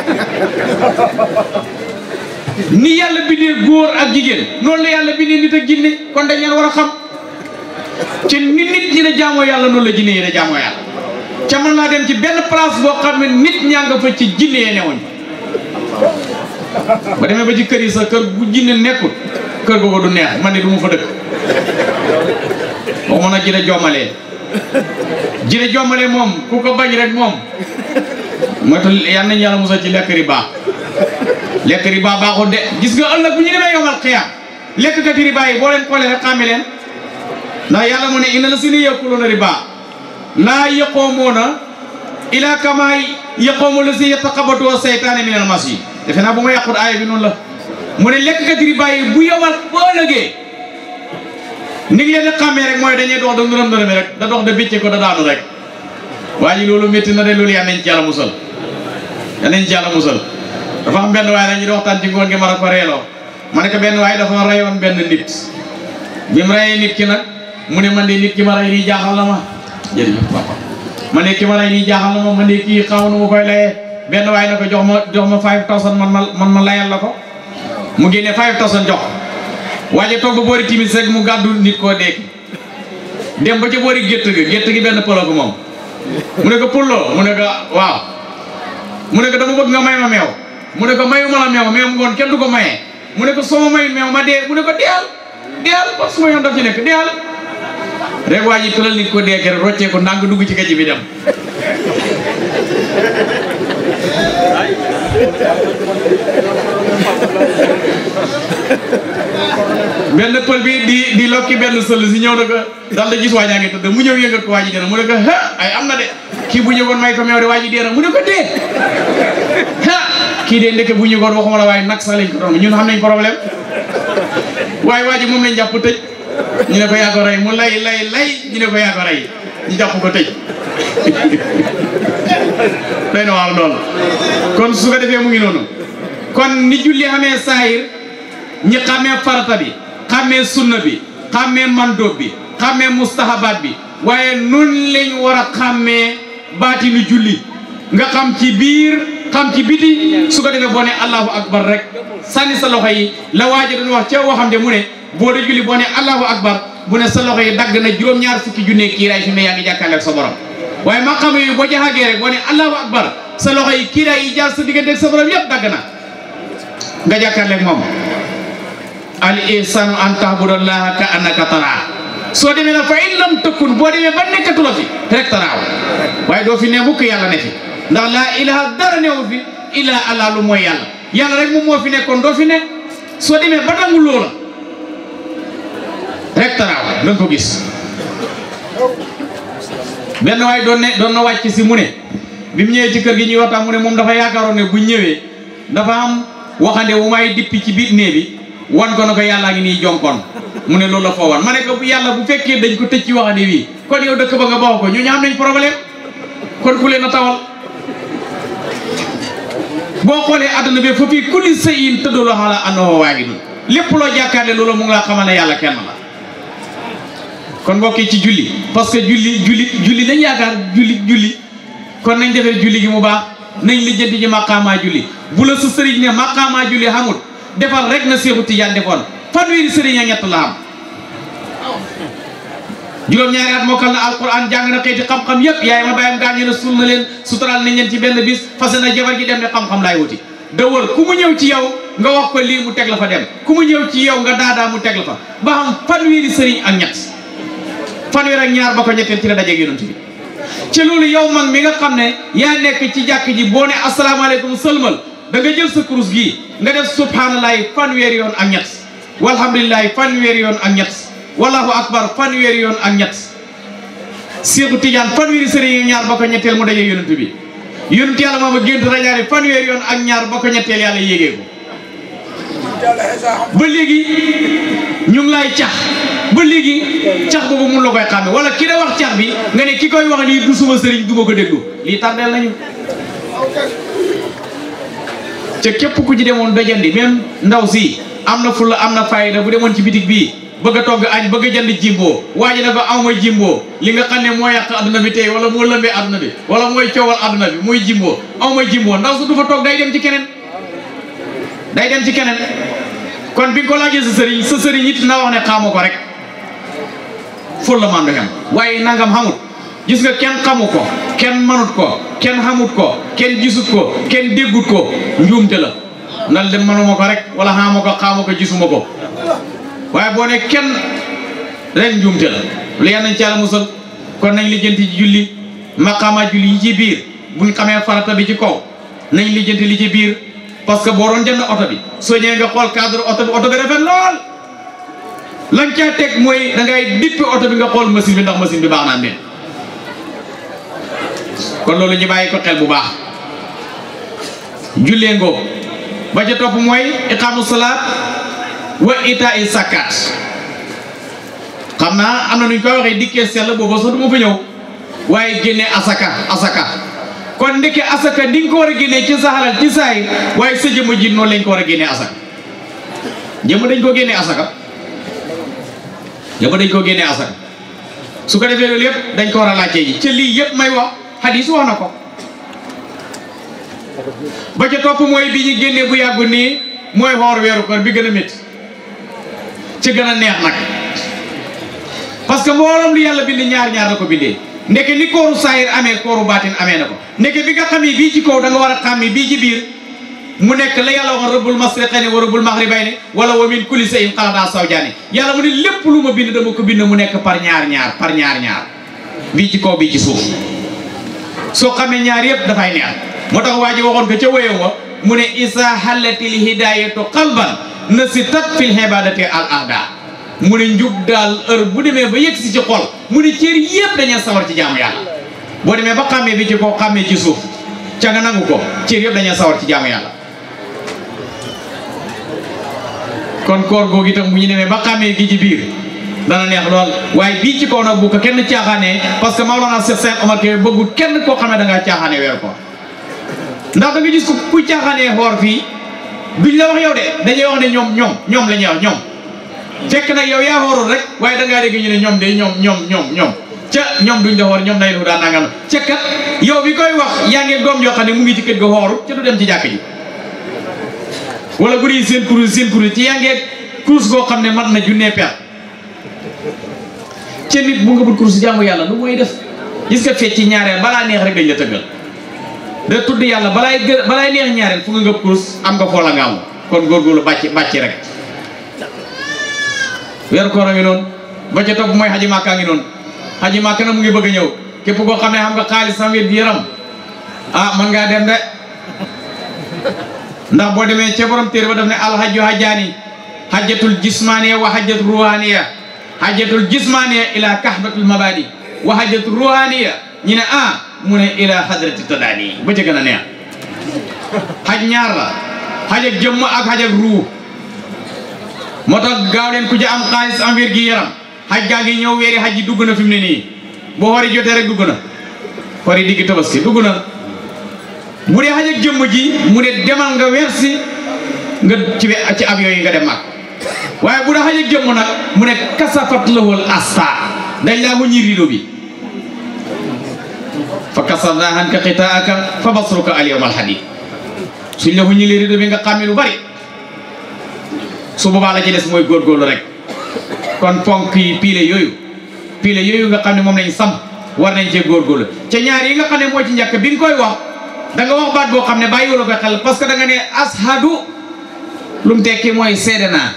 ni yàlla bindee góor ak jigéen noonu la yàlla bindee nit ak jinne kon dañ leen war a xam ci ni nit ñi ne jaamoo yàlla noonu la jinne yi ne jaamoo yàlla ca mën naa dem ci benn place boo xam ne nit ñaa nga fa ci jinne yee newuñ ba demee ba ci kër yi sa kër bu jinne nekkul kër googu du neex man ne du mu fa dëkk waxuma nag jine jommalee jine jommalee moom ku ko bañ rek moom mooy tax yal nañu yàlla musal ci lekk riba lekk riba baaxul de gis nga ëllëg bu ñu demee yomal xiyaam lekk kati riba yi boo leen xoolee rek xàmme leen ndax yàlla mu ne inna la si ni yaquluuna riba laa yaqoomuuna ila kama yaqoomu la si yataqabatu seytaane min al mas yi defe naa bu ma yàqut aaya bi noonu la mu ne lekk kati riba yi bu yomal boo ëllëgee ni ngi leen di xàmmee rek mooy dañuy dox da ngërëm ngërëmi rek da dox da bécce ko da daanu rek waa ji loolu métti na de loolu yal nañ ci yàlla musal yal nañ ci yàlla musal dafa am benn waaye la ñu di waxtaan ci ngoon gi ma a ko reeloo ma ne ko benn waaye dafa reyoon benn nit bi mu reyee nit ki nag mu ne man de nit ki ma rey nii jaaxal na ma jërëjëf papa man de ki ma rey nii jaaxal na ma man de kii xaw na ma koy layee benn waaye na ko jox ma jox ma five thousand man ma man ma layal la ko mu génne five thousand jox waaye toog ba boori timis rek mu gàddu nit koo deeki dem ba ca boori gétt gi gétt gi benn pëlo ko moom mu ne ko pulloo mu ne ko waaw mu ne ko dama bëgg nga may ma meew mu ne ko mayu ma la meew meew ngoon kenn du ko mayee mu ne ko soo ma mayu meew ma dee mu ne ko deyal deyal parce que su ma yoon daf ci nekk deyal rek waa ji tëral nit ko dee rek roccee ko ndànk dugg ci gajj bi dem benn pël bi di di lokki benn sël si ñëw na ko daal da gis waa jaa ngi tëdd mu ñëw yëngal ko waa ji dee na mu ne ko ha ay am na de kii bu ñëwoon may ko meew de waa ji dee na mu ne ko dee ha kii de ndeke bu ñëwoon waxuma la waaye nag sax lañ ko doon ñun xam nañ problème waaye waa ji moom lañ jàpp tëj ñu ne ko yaa ko rey mu lay lay lay ñu ne ko yaa ko rey ñu jàpp ko tëj day na waaw loolu kon su ko defee mu ngi noonu kon ni julli xamee saahir ñi xamee farata bi xamee sunna bi xamee mandóob bi xamee mustahabaat bi waaye nun lañ war a xàmmee baatinu julli nga xam ci biir xam ci biti su ko defee boo ne allahu akbar rek sànni sa loxo yi la waaja doon wax ca waxam de mu ne boo de julli boo ne allahu akbar bu ne sa loxo yi dagg na juróom-ñaar fukki junne kiiraay fi mu ne yaa ngi jàkkaarloo ak sa borom waaye ma xam yooyu boo jaxagee rek boo ne allahu akbar sa loxo yi kiiraay yi jaar sa diggante ak sa borom yëpp dagg na nga jàkkaarloo ak moom al ihsanu an tahbudallaha ka annaka taraa soo demee nag fa in lam tëkkun boo demee ba nekkatu la fi rek taraaw waaye doo fi ne mukk yàlla ne fi ndax laa ilaha dara newul fi illa allah lu mooy yàlla yàlla rek moom moo fi nekkoon doo fi ne soo demee ba nangu loola rek taraaw da nga ko gis benn waaye doon ne doon na wàcc si mu ne bi mu ñëwee ci kër gi ñuy waxtaan mu ne moom dafa yaakaaroon ne bu ñëwee dafa am waxande wu may dippi ci biir nee bi wan ko na ko yàllaa ngi nii jonkoon mu ne loolu la foo wan ma ne ko bu yàlla bu fekkee dañ ko tëj ci waxande wii kon yow dëkk ba nga baax ko ñu ñu am nañ problème kon ku leen a tawal boo xoolee àdduna bi fa fii kulli sëyin tëddaloo xala andoxoo waa ngi nii lépp loo jàkkaarle loolu mu ngi laa xamal ne yàlla kenn la kon mbokk yi ci julli parce que julli julli julli dañ yaakaar julli julli kon nañ defee julli gi mu baax nañ lijjanti ji maqaamaa julli bu la sa sëriñ ne maqaamaa julli xamul defal rek na Seexu Tijaan defoon fanweeri sëriñ a ñett la am juróom-ñaari at mokkal na alquran jàng na xeeti xam-xam yépp yaay ma bàyyam gaañu na suul na leen suturaal nañ leen ci benn bis fase na jabar gi dem ne xam-xam laay wuti da wër ku mu ñëw ci yow nga wax ko lii mu teg la fa dem ku mu ñëw ci yow nga daadaa mu teg la fa ba xam fanweeri sëriñ ak ñett fanweer ak ñaar ba ko ñetteel ci la dajeeg yonent bi ci loolu yow mag mi nga xam ne yaa nekk ci jàkk ji boo ne asalaamaaleykum sëlmal da nga jël sa kurus gii nga def subhanallahi fanweeri yoon ak ñett walhamdulilahi fanweeri yoon ak ñett wallahu akbar fanweeri yoon ak ñett Seexu Tijaan fanweeri sëriñ ñaar ba ko ñetteel mu dajeeg yonent bi yonent yàlla moom a gént rajaare fanweeri yoon ak ñaar ba ko ñetteel yàlla yéegee ko ba léegi ñu ngi lay cax ba léegi cax boobu mun la koy xàmme wala ki da wax cax bi nga ne ki koy wax nii du suma sëriñ du ma ko déglu lii tardeel nañu ca képp ku ci demoon ba jëndi même ndaw si am na fulla am na fayda bu demoon ci bitig bii bëgg a togg añ bëgg a jënd jimbo waa ji ne ko aw ma jimbo li nga xam ne moo yàq adduna bi tey wala moo lëmbee adduna bi wala mooy coowal adduna bi muy jimbo aw ma jimbo ndaw su du fa toog day dem ci keneen day dem ci keneen kon bi nga ko laajee sa sëriñ sa sëriñ it na wax ne xamu ko rek ful la man du xam waaye nangam xamut gis nga kenn xamu ko kenn manut ko kenn xamut ko kenn gisut ko kenn déggut ko njuumte la nal dem manuma ko rek wala xamu ko xamu ko gisuma ko waaye boo ne kenn rek njuumte la lu yal nañ ci yàlla musal kon nañ lijjanti ci julli maqaama julli yi ci biir buñ xamee farata bi ci kaw nañ lijjanti li ci biir parce que boo doon jënd oto bi soo ñëwee nga xool cadre oto bi oto bi rafet lool lañ caa teg mooy da ngay dippi oto bi nga xool machine bi ndax machine bi baax naa mel kon loolu ñu bàyyi ko xel bu baax jullee ngoo ba ca topp mooy iqaamu salaat wa ita i sakkat xam naa am na nuñ koy waxee dikkee sell booba sax du ma fa ñëw waaye génne asaka asaka kon ndeke asaka di nga ko war a génnee ci sa xalal ci saay waaye sa jëmm ji noonu lañ ko war a génnee asaka jëmm dañ ko génnee asaka jëmm dañ ko génnee asaka su ko defee loolu yëpp dañ ko war a laajte ji ca lii yëpp may wax xadis wax na ko ba ca topp mooy bi ñu génnee bu yàggu nii mooy xoor weeru koor bi gën a métti ci gën a neex nag parce que mbooloom lu yàlla bind ñaar ñaar la ko bindee ndeke ni kooru saayir amee kooru baatin amee na ko ndeke bi nga xamee bii ci kaw da nga war a xàmmi bii ci biir mu nekk la yàlla waxoon rabbul masriqayni wa rabbul maghribayni wala wa min kulli shay'in xalaqnaa zawjayni yàlla mu ne lépp lu ma bind dama ko bind mu nekk par ñaar ñaar par ñaar ñaar bii ci kaw bii ci suuf soo xamee ñaar yëpp dafay neex moo tax waa ji waxoon ko ca wéyam wa mu ne isa halatil hidayatu qalban nasitat fil ibadati al ahda mu ne njub daal heure bu demee ba yegg si ci xol mu ne cër yëpp dañuy sawar ci jaamu yàlla boo demee ba xàmmee bi ci kaw xàmmee ci suuf ca nga nangu ko cër yëpp dañuy sawar ci jaamu yàlla kon koor googu itam bu ñu demee ba xàmmee gi ci biir dana neex lool waaye bii ci kaw nag bu ko kenn caaxaanee parce que Maolana Cheikh Sène Omar Kébé bëggul kenn koo xam ne da ngaa caaxaanee weer koor ndax da nga gis ko kuy caaxaanee xoor fii duñ la wax yow de dañuy wax ne ñoom ñoom ñoom la ñuy wax ñoom fekk nag yow yaa xoorul rek waaye da ngaa dégg ñu ne ñoom de ñoom ñoom ñoom ñoom ca ñoom duñ la xoor ñoom nay lu daan nangam ca kat yow bi koy wax yaa ngi doom yoo xam ne mu ngi ci kër ga xooru ca du dem ci jàkk ji wala bu dee seen kurus seen kurus ci yaa ngi kurus goo xam ne mat na junnee per ca nit bu nga bul kurus jaamu yàlla lu mooy def gis nga fecc ñaareel balaa neex rek dañ la tëggal da tudd yàlla balaay gë balaay neex ñaareel fu nga ngëb kurus am nga foola nga am kon góorgóorlu bàcc bàcc rek weeru koor a ngi noonu ba ca topp mooy xaji màkkaa ngi noonu xaji màkka na mu ngi bëgg a ñëw képp koo xam ne xam nga xaalis sam wér gi yaram ah man ngaa dem de ndax boo demee ca borom téere ba daf ne alhajju hajjaani hajjatul jismaniya wa hajjatul ruhaniya hajjatul jismaniya ila kahbatul mabadi wa hajjatul ruhaniya ñu ne ah mu ne ila hadrati tadani ba ca gën a neex xaj ñaar la xaj ak jëmm ak xaj ak ruu moo tax gaaw leen ku ci am xaalis am wér gi yaram xaj gaa ngi ñëw weeri xaj yi dugg na fi mu ne nii boo xori jotee rek dugg na xori diggi tabaski dugg na bu dee xaj ak jëmm ji mu ne demal nga weer si nga ci ci avion yi nga dem mag waaye bu da xañ ak jëmm nag mu ne kasafat lahul asta dañ laa wuññi rido bi fa kasafna anka xitaaka fa basruka al yawma al hadid suñ la wuññi rido bi nga xàmme lu bari su boobaa la ci des mooy góorgóorlu rek kon ponk yi piile yooyu piile yooyu nga xam ne moom lañ samp war nañ cee góorgóorlu ca ñaar yi nga xam ne moo ci njëkk bi nga koy wax da nga wax baat boo xam ne bàyyi wala koy xel parce que da nga ne ashadu lu mu tekki mooy seede naa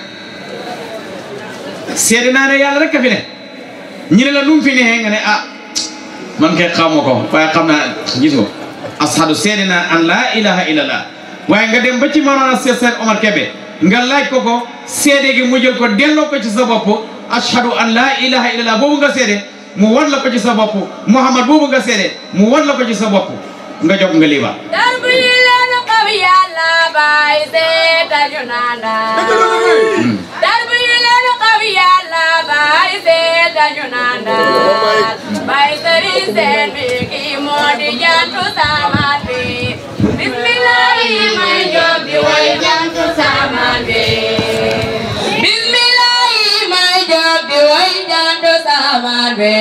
seede naa ne yàlla rek a fi ne ñu ne la nu mu fi neexee nga ne ah man kay xamoo ko waaye xam naa gis nga ashadu seede naa an laa ilaha illallah waaye nga dem ba ci Mawlana Seex Seex Omar Kebe nga laaj ko ko seede gi mu jël ko delloo ko ci sa bopp ashadu an laa ilaha illallah boobu nga seede mu wan la ko ci sa bopp Muhammad boobu nga seede mu wan la ko ci sa bopp nga jóg nga liiba darbu yi leen xam yàlla baay seeta ñu nanda darbu yi leen xam yàlla baay seeta ñu nanda baay sëriñ seen bi kii moo di jantu samaan bi bismillahi may jóg di way jantu samaan bi bismillahi may jóg di way jantu samaan bi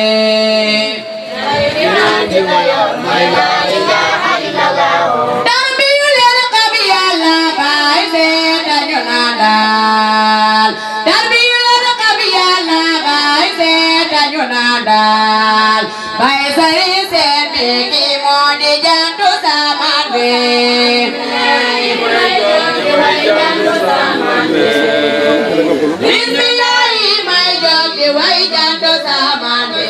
Darbiyu leen xam Yàlla baay seeta ñu nandal Darbiyu leen xam Yàlla baay seeta ñu nandal baay sëriñ seen bi ki moo di jantu samaan bi Bismillahi may jóg di way jantu samaan bi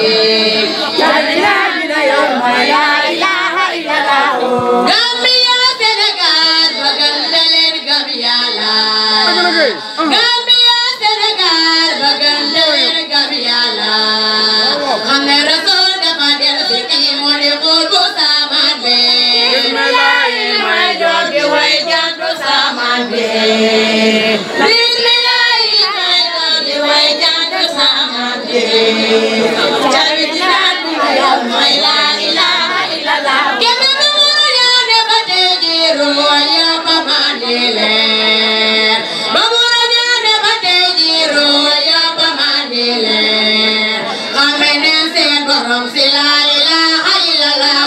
Gambia Sénégal bëggal na leen gëm Yàlla Gambia Sénégal bëggal na leen gëm Yàlla xam ne Rasul dafa del si kii moo di xul bu samaan bi Bismillahi may jóg di way jantu samaan bi Bismillahi may jóg di way jantu samaan bi Jabi dinaan bi ma yor mooy la ilaha illallah Kebe bi muru ñaane ba tey jii ruwaaya ba mandile ba muru ñaane ba tey jii ruwaaya ba mandile xame neen seen borom si la ilaha illallah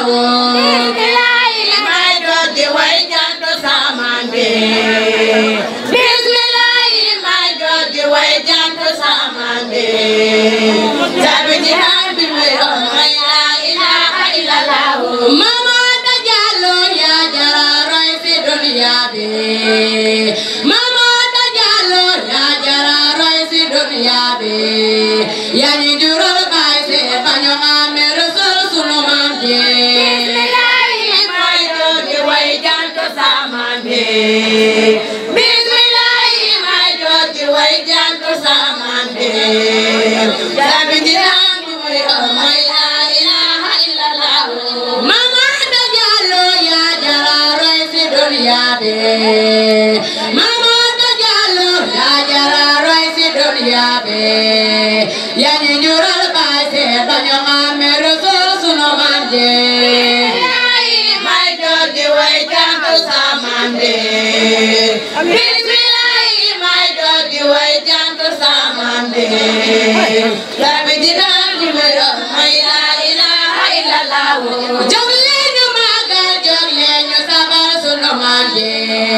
may doon di way jantu samaan bi Bismillahi may doon di way jantu samaan bi Jabi jinaan bi ma yor mooy la ilaha illallah Mama ta jallo ya jara roy si dunya bi Mama ta jallo ya jara roy si dunya bi Ya ni jural bay se baño xame rasul sunu maam ji Bismillahi may do di way jantu samaan bi Bismillahi may do di way jantu samaan bi Jabi jinaan bi ma yor mooy la ilaha illallah Mama ta jallo ya jara roy si dunya bi Mama ta jallo ya jara roy si dunya bi Ya ni jural bay se baño xame rasul sunu maam ji may do di way jantu samaan bi Bismillahi may do di way jantu samaan bi Rabbi dinaan bi ma yor mooy la ilaha illallah jóg leen ñu màggal jóg leen ñu sabal sunu maam ji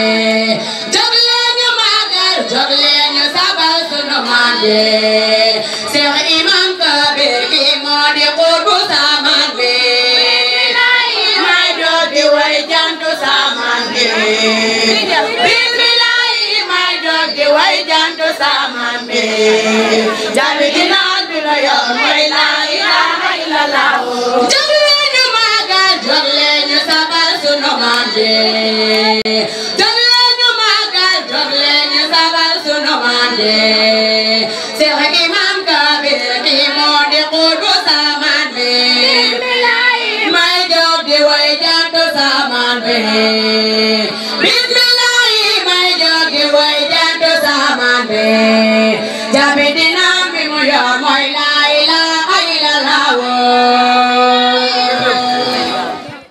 jóg leen ñu màggal jóg leen ñu sabal sunu maam ji Seex Imam Kabir ki moo di xutbu samaan bi may do di way jantu samaan bi Bismillahi may do di way jantu samaan bi Jabi dinaan bi la yor mooy la ilaha illallah jóg leen ñu màggal jóg leen ñu sabal sunu maam ji jóg leen ñu màggal jóg leen ñu sabal sunu maam ji Seex Imam Kabir ki moo di xutbu samaan bi may jóg di way jantu samaan bi Bismillahi may jóg di way jantu samaan bi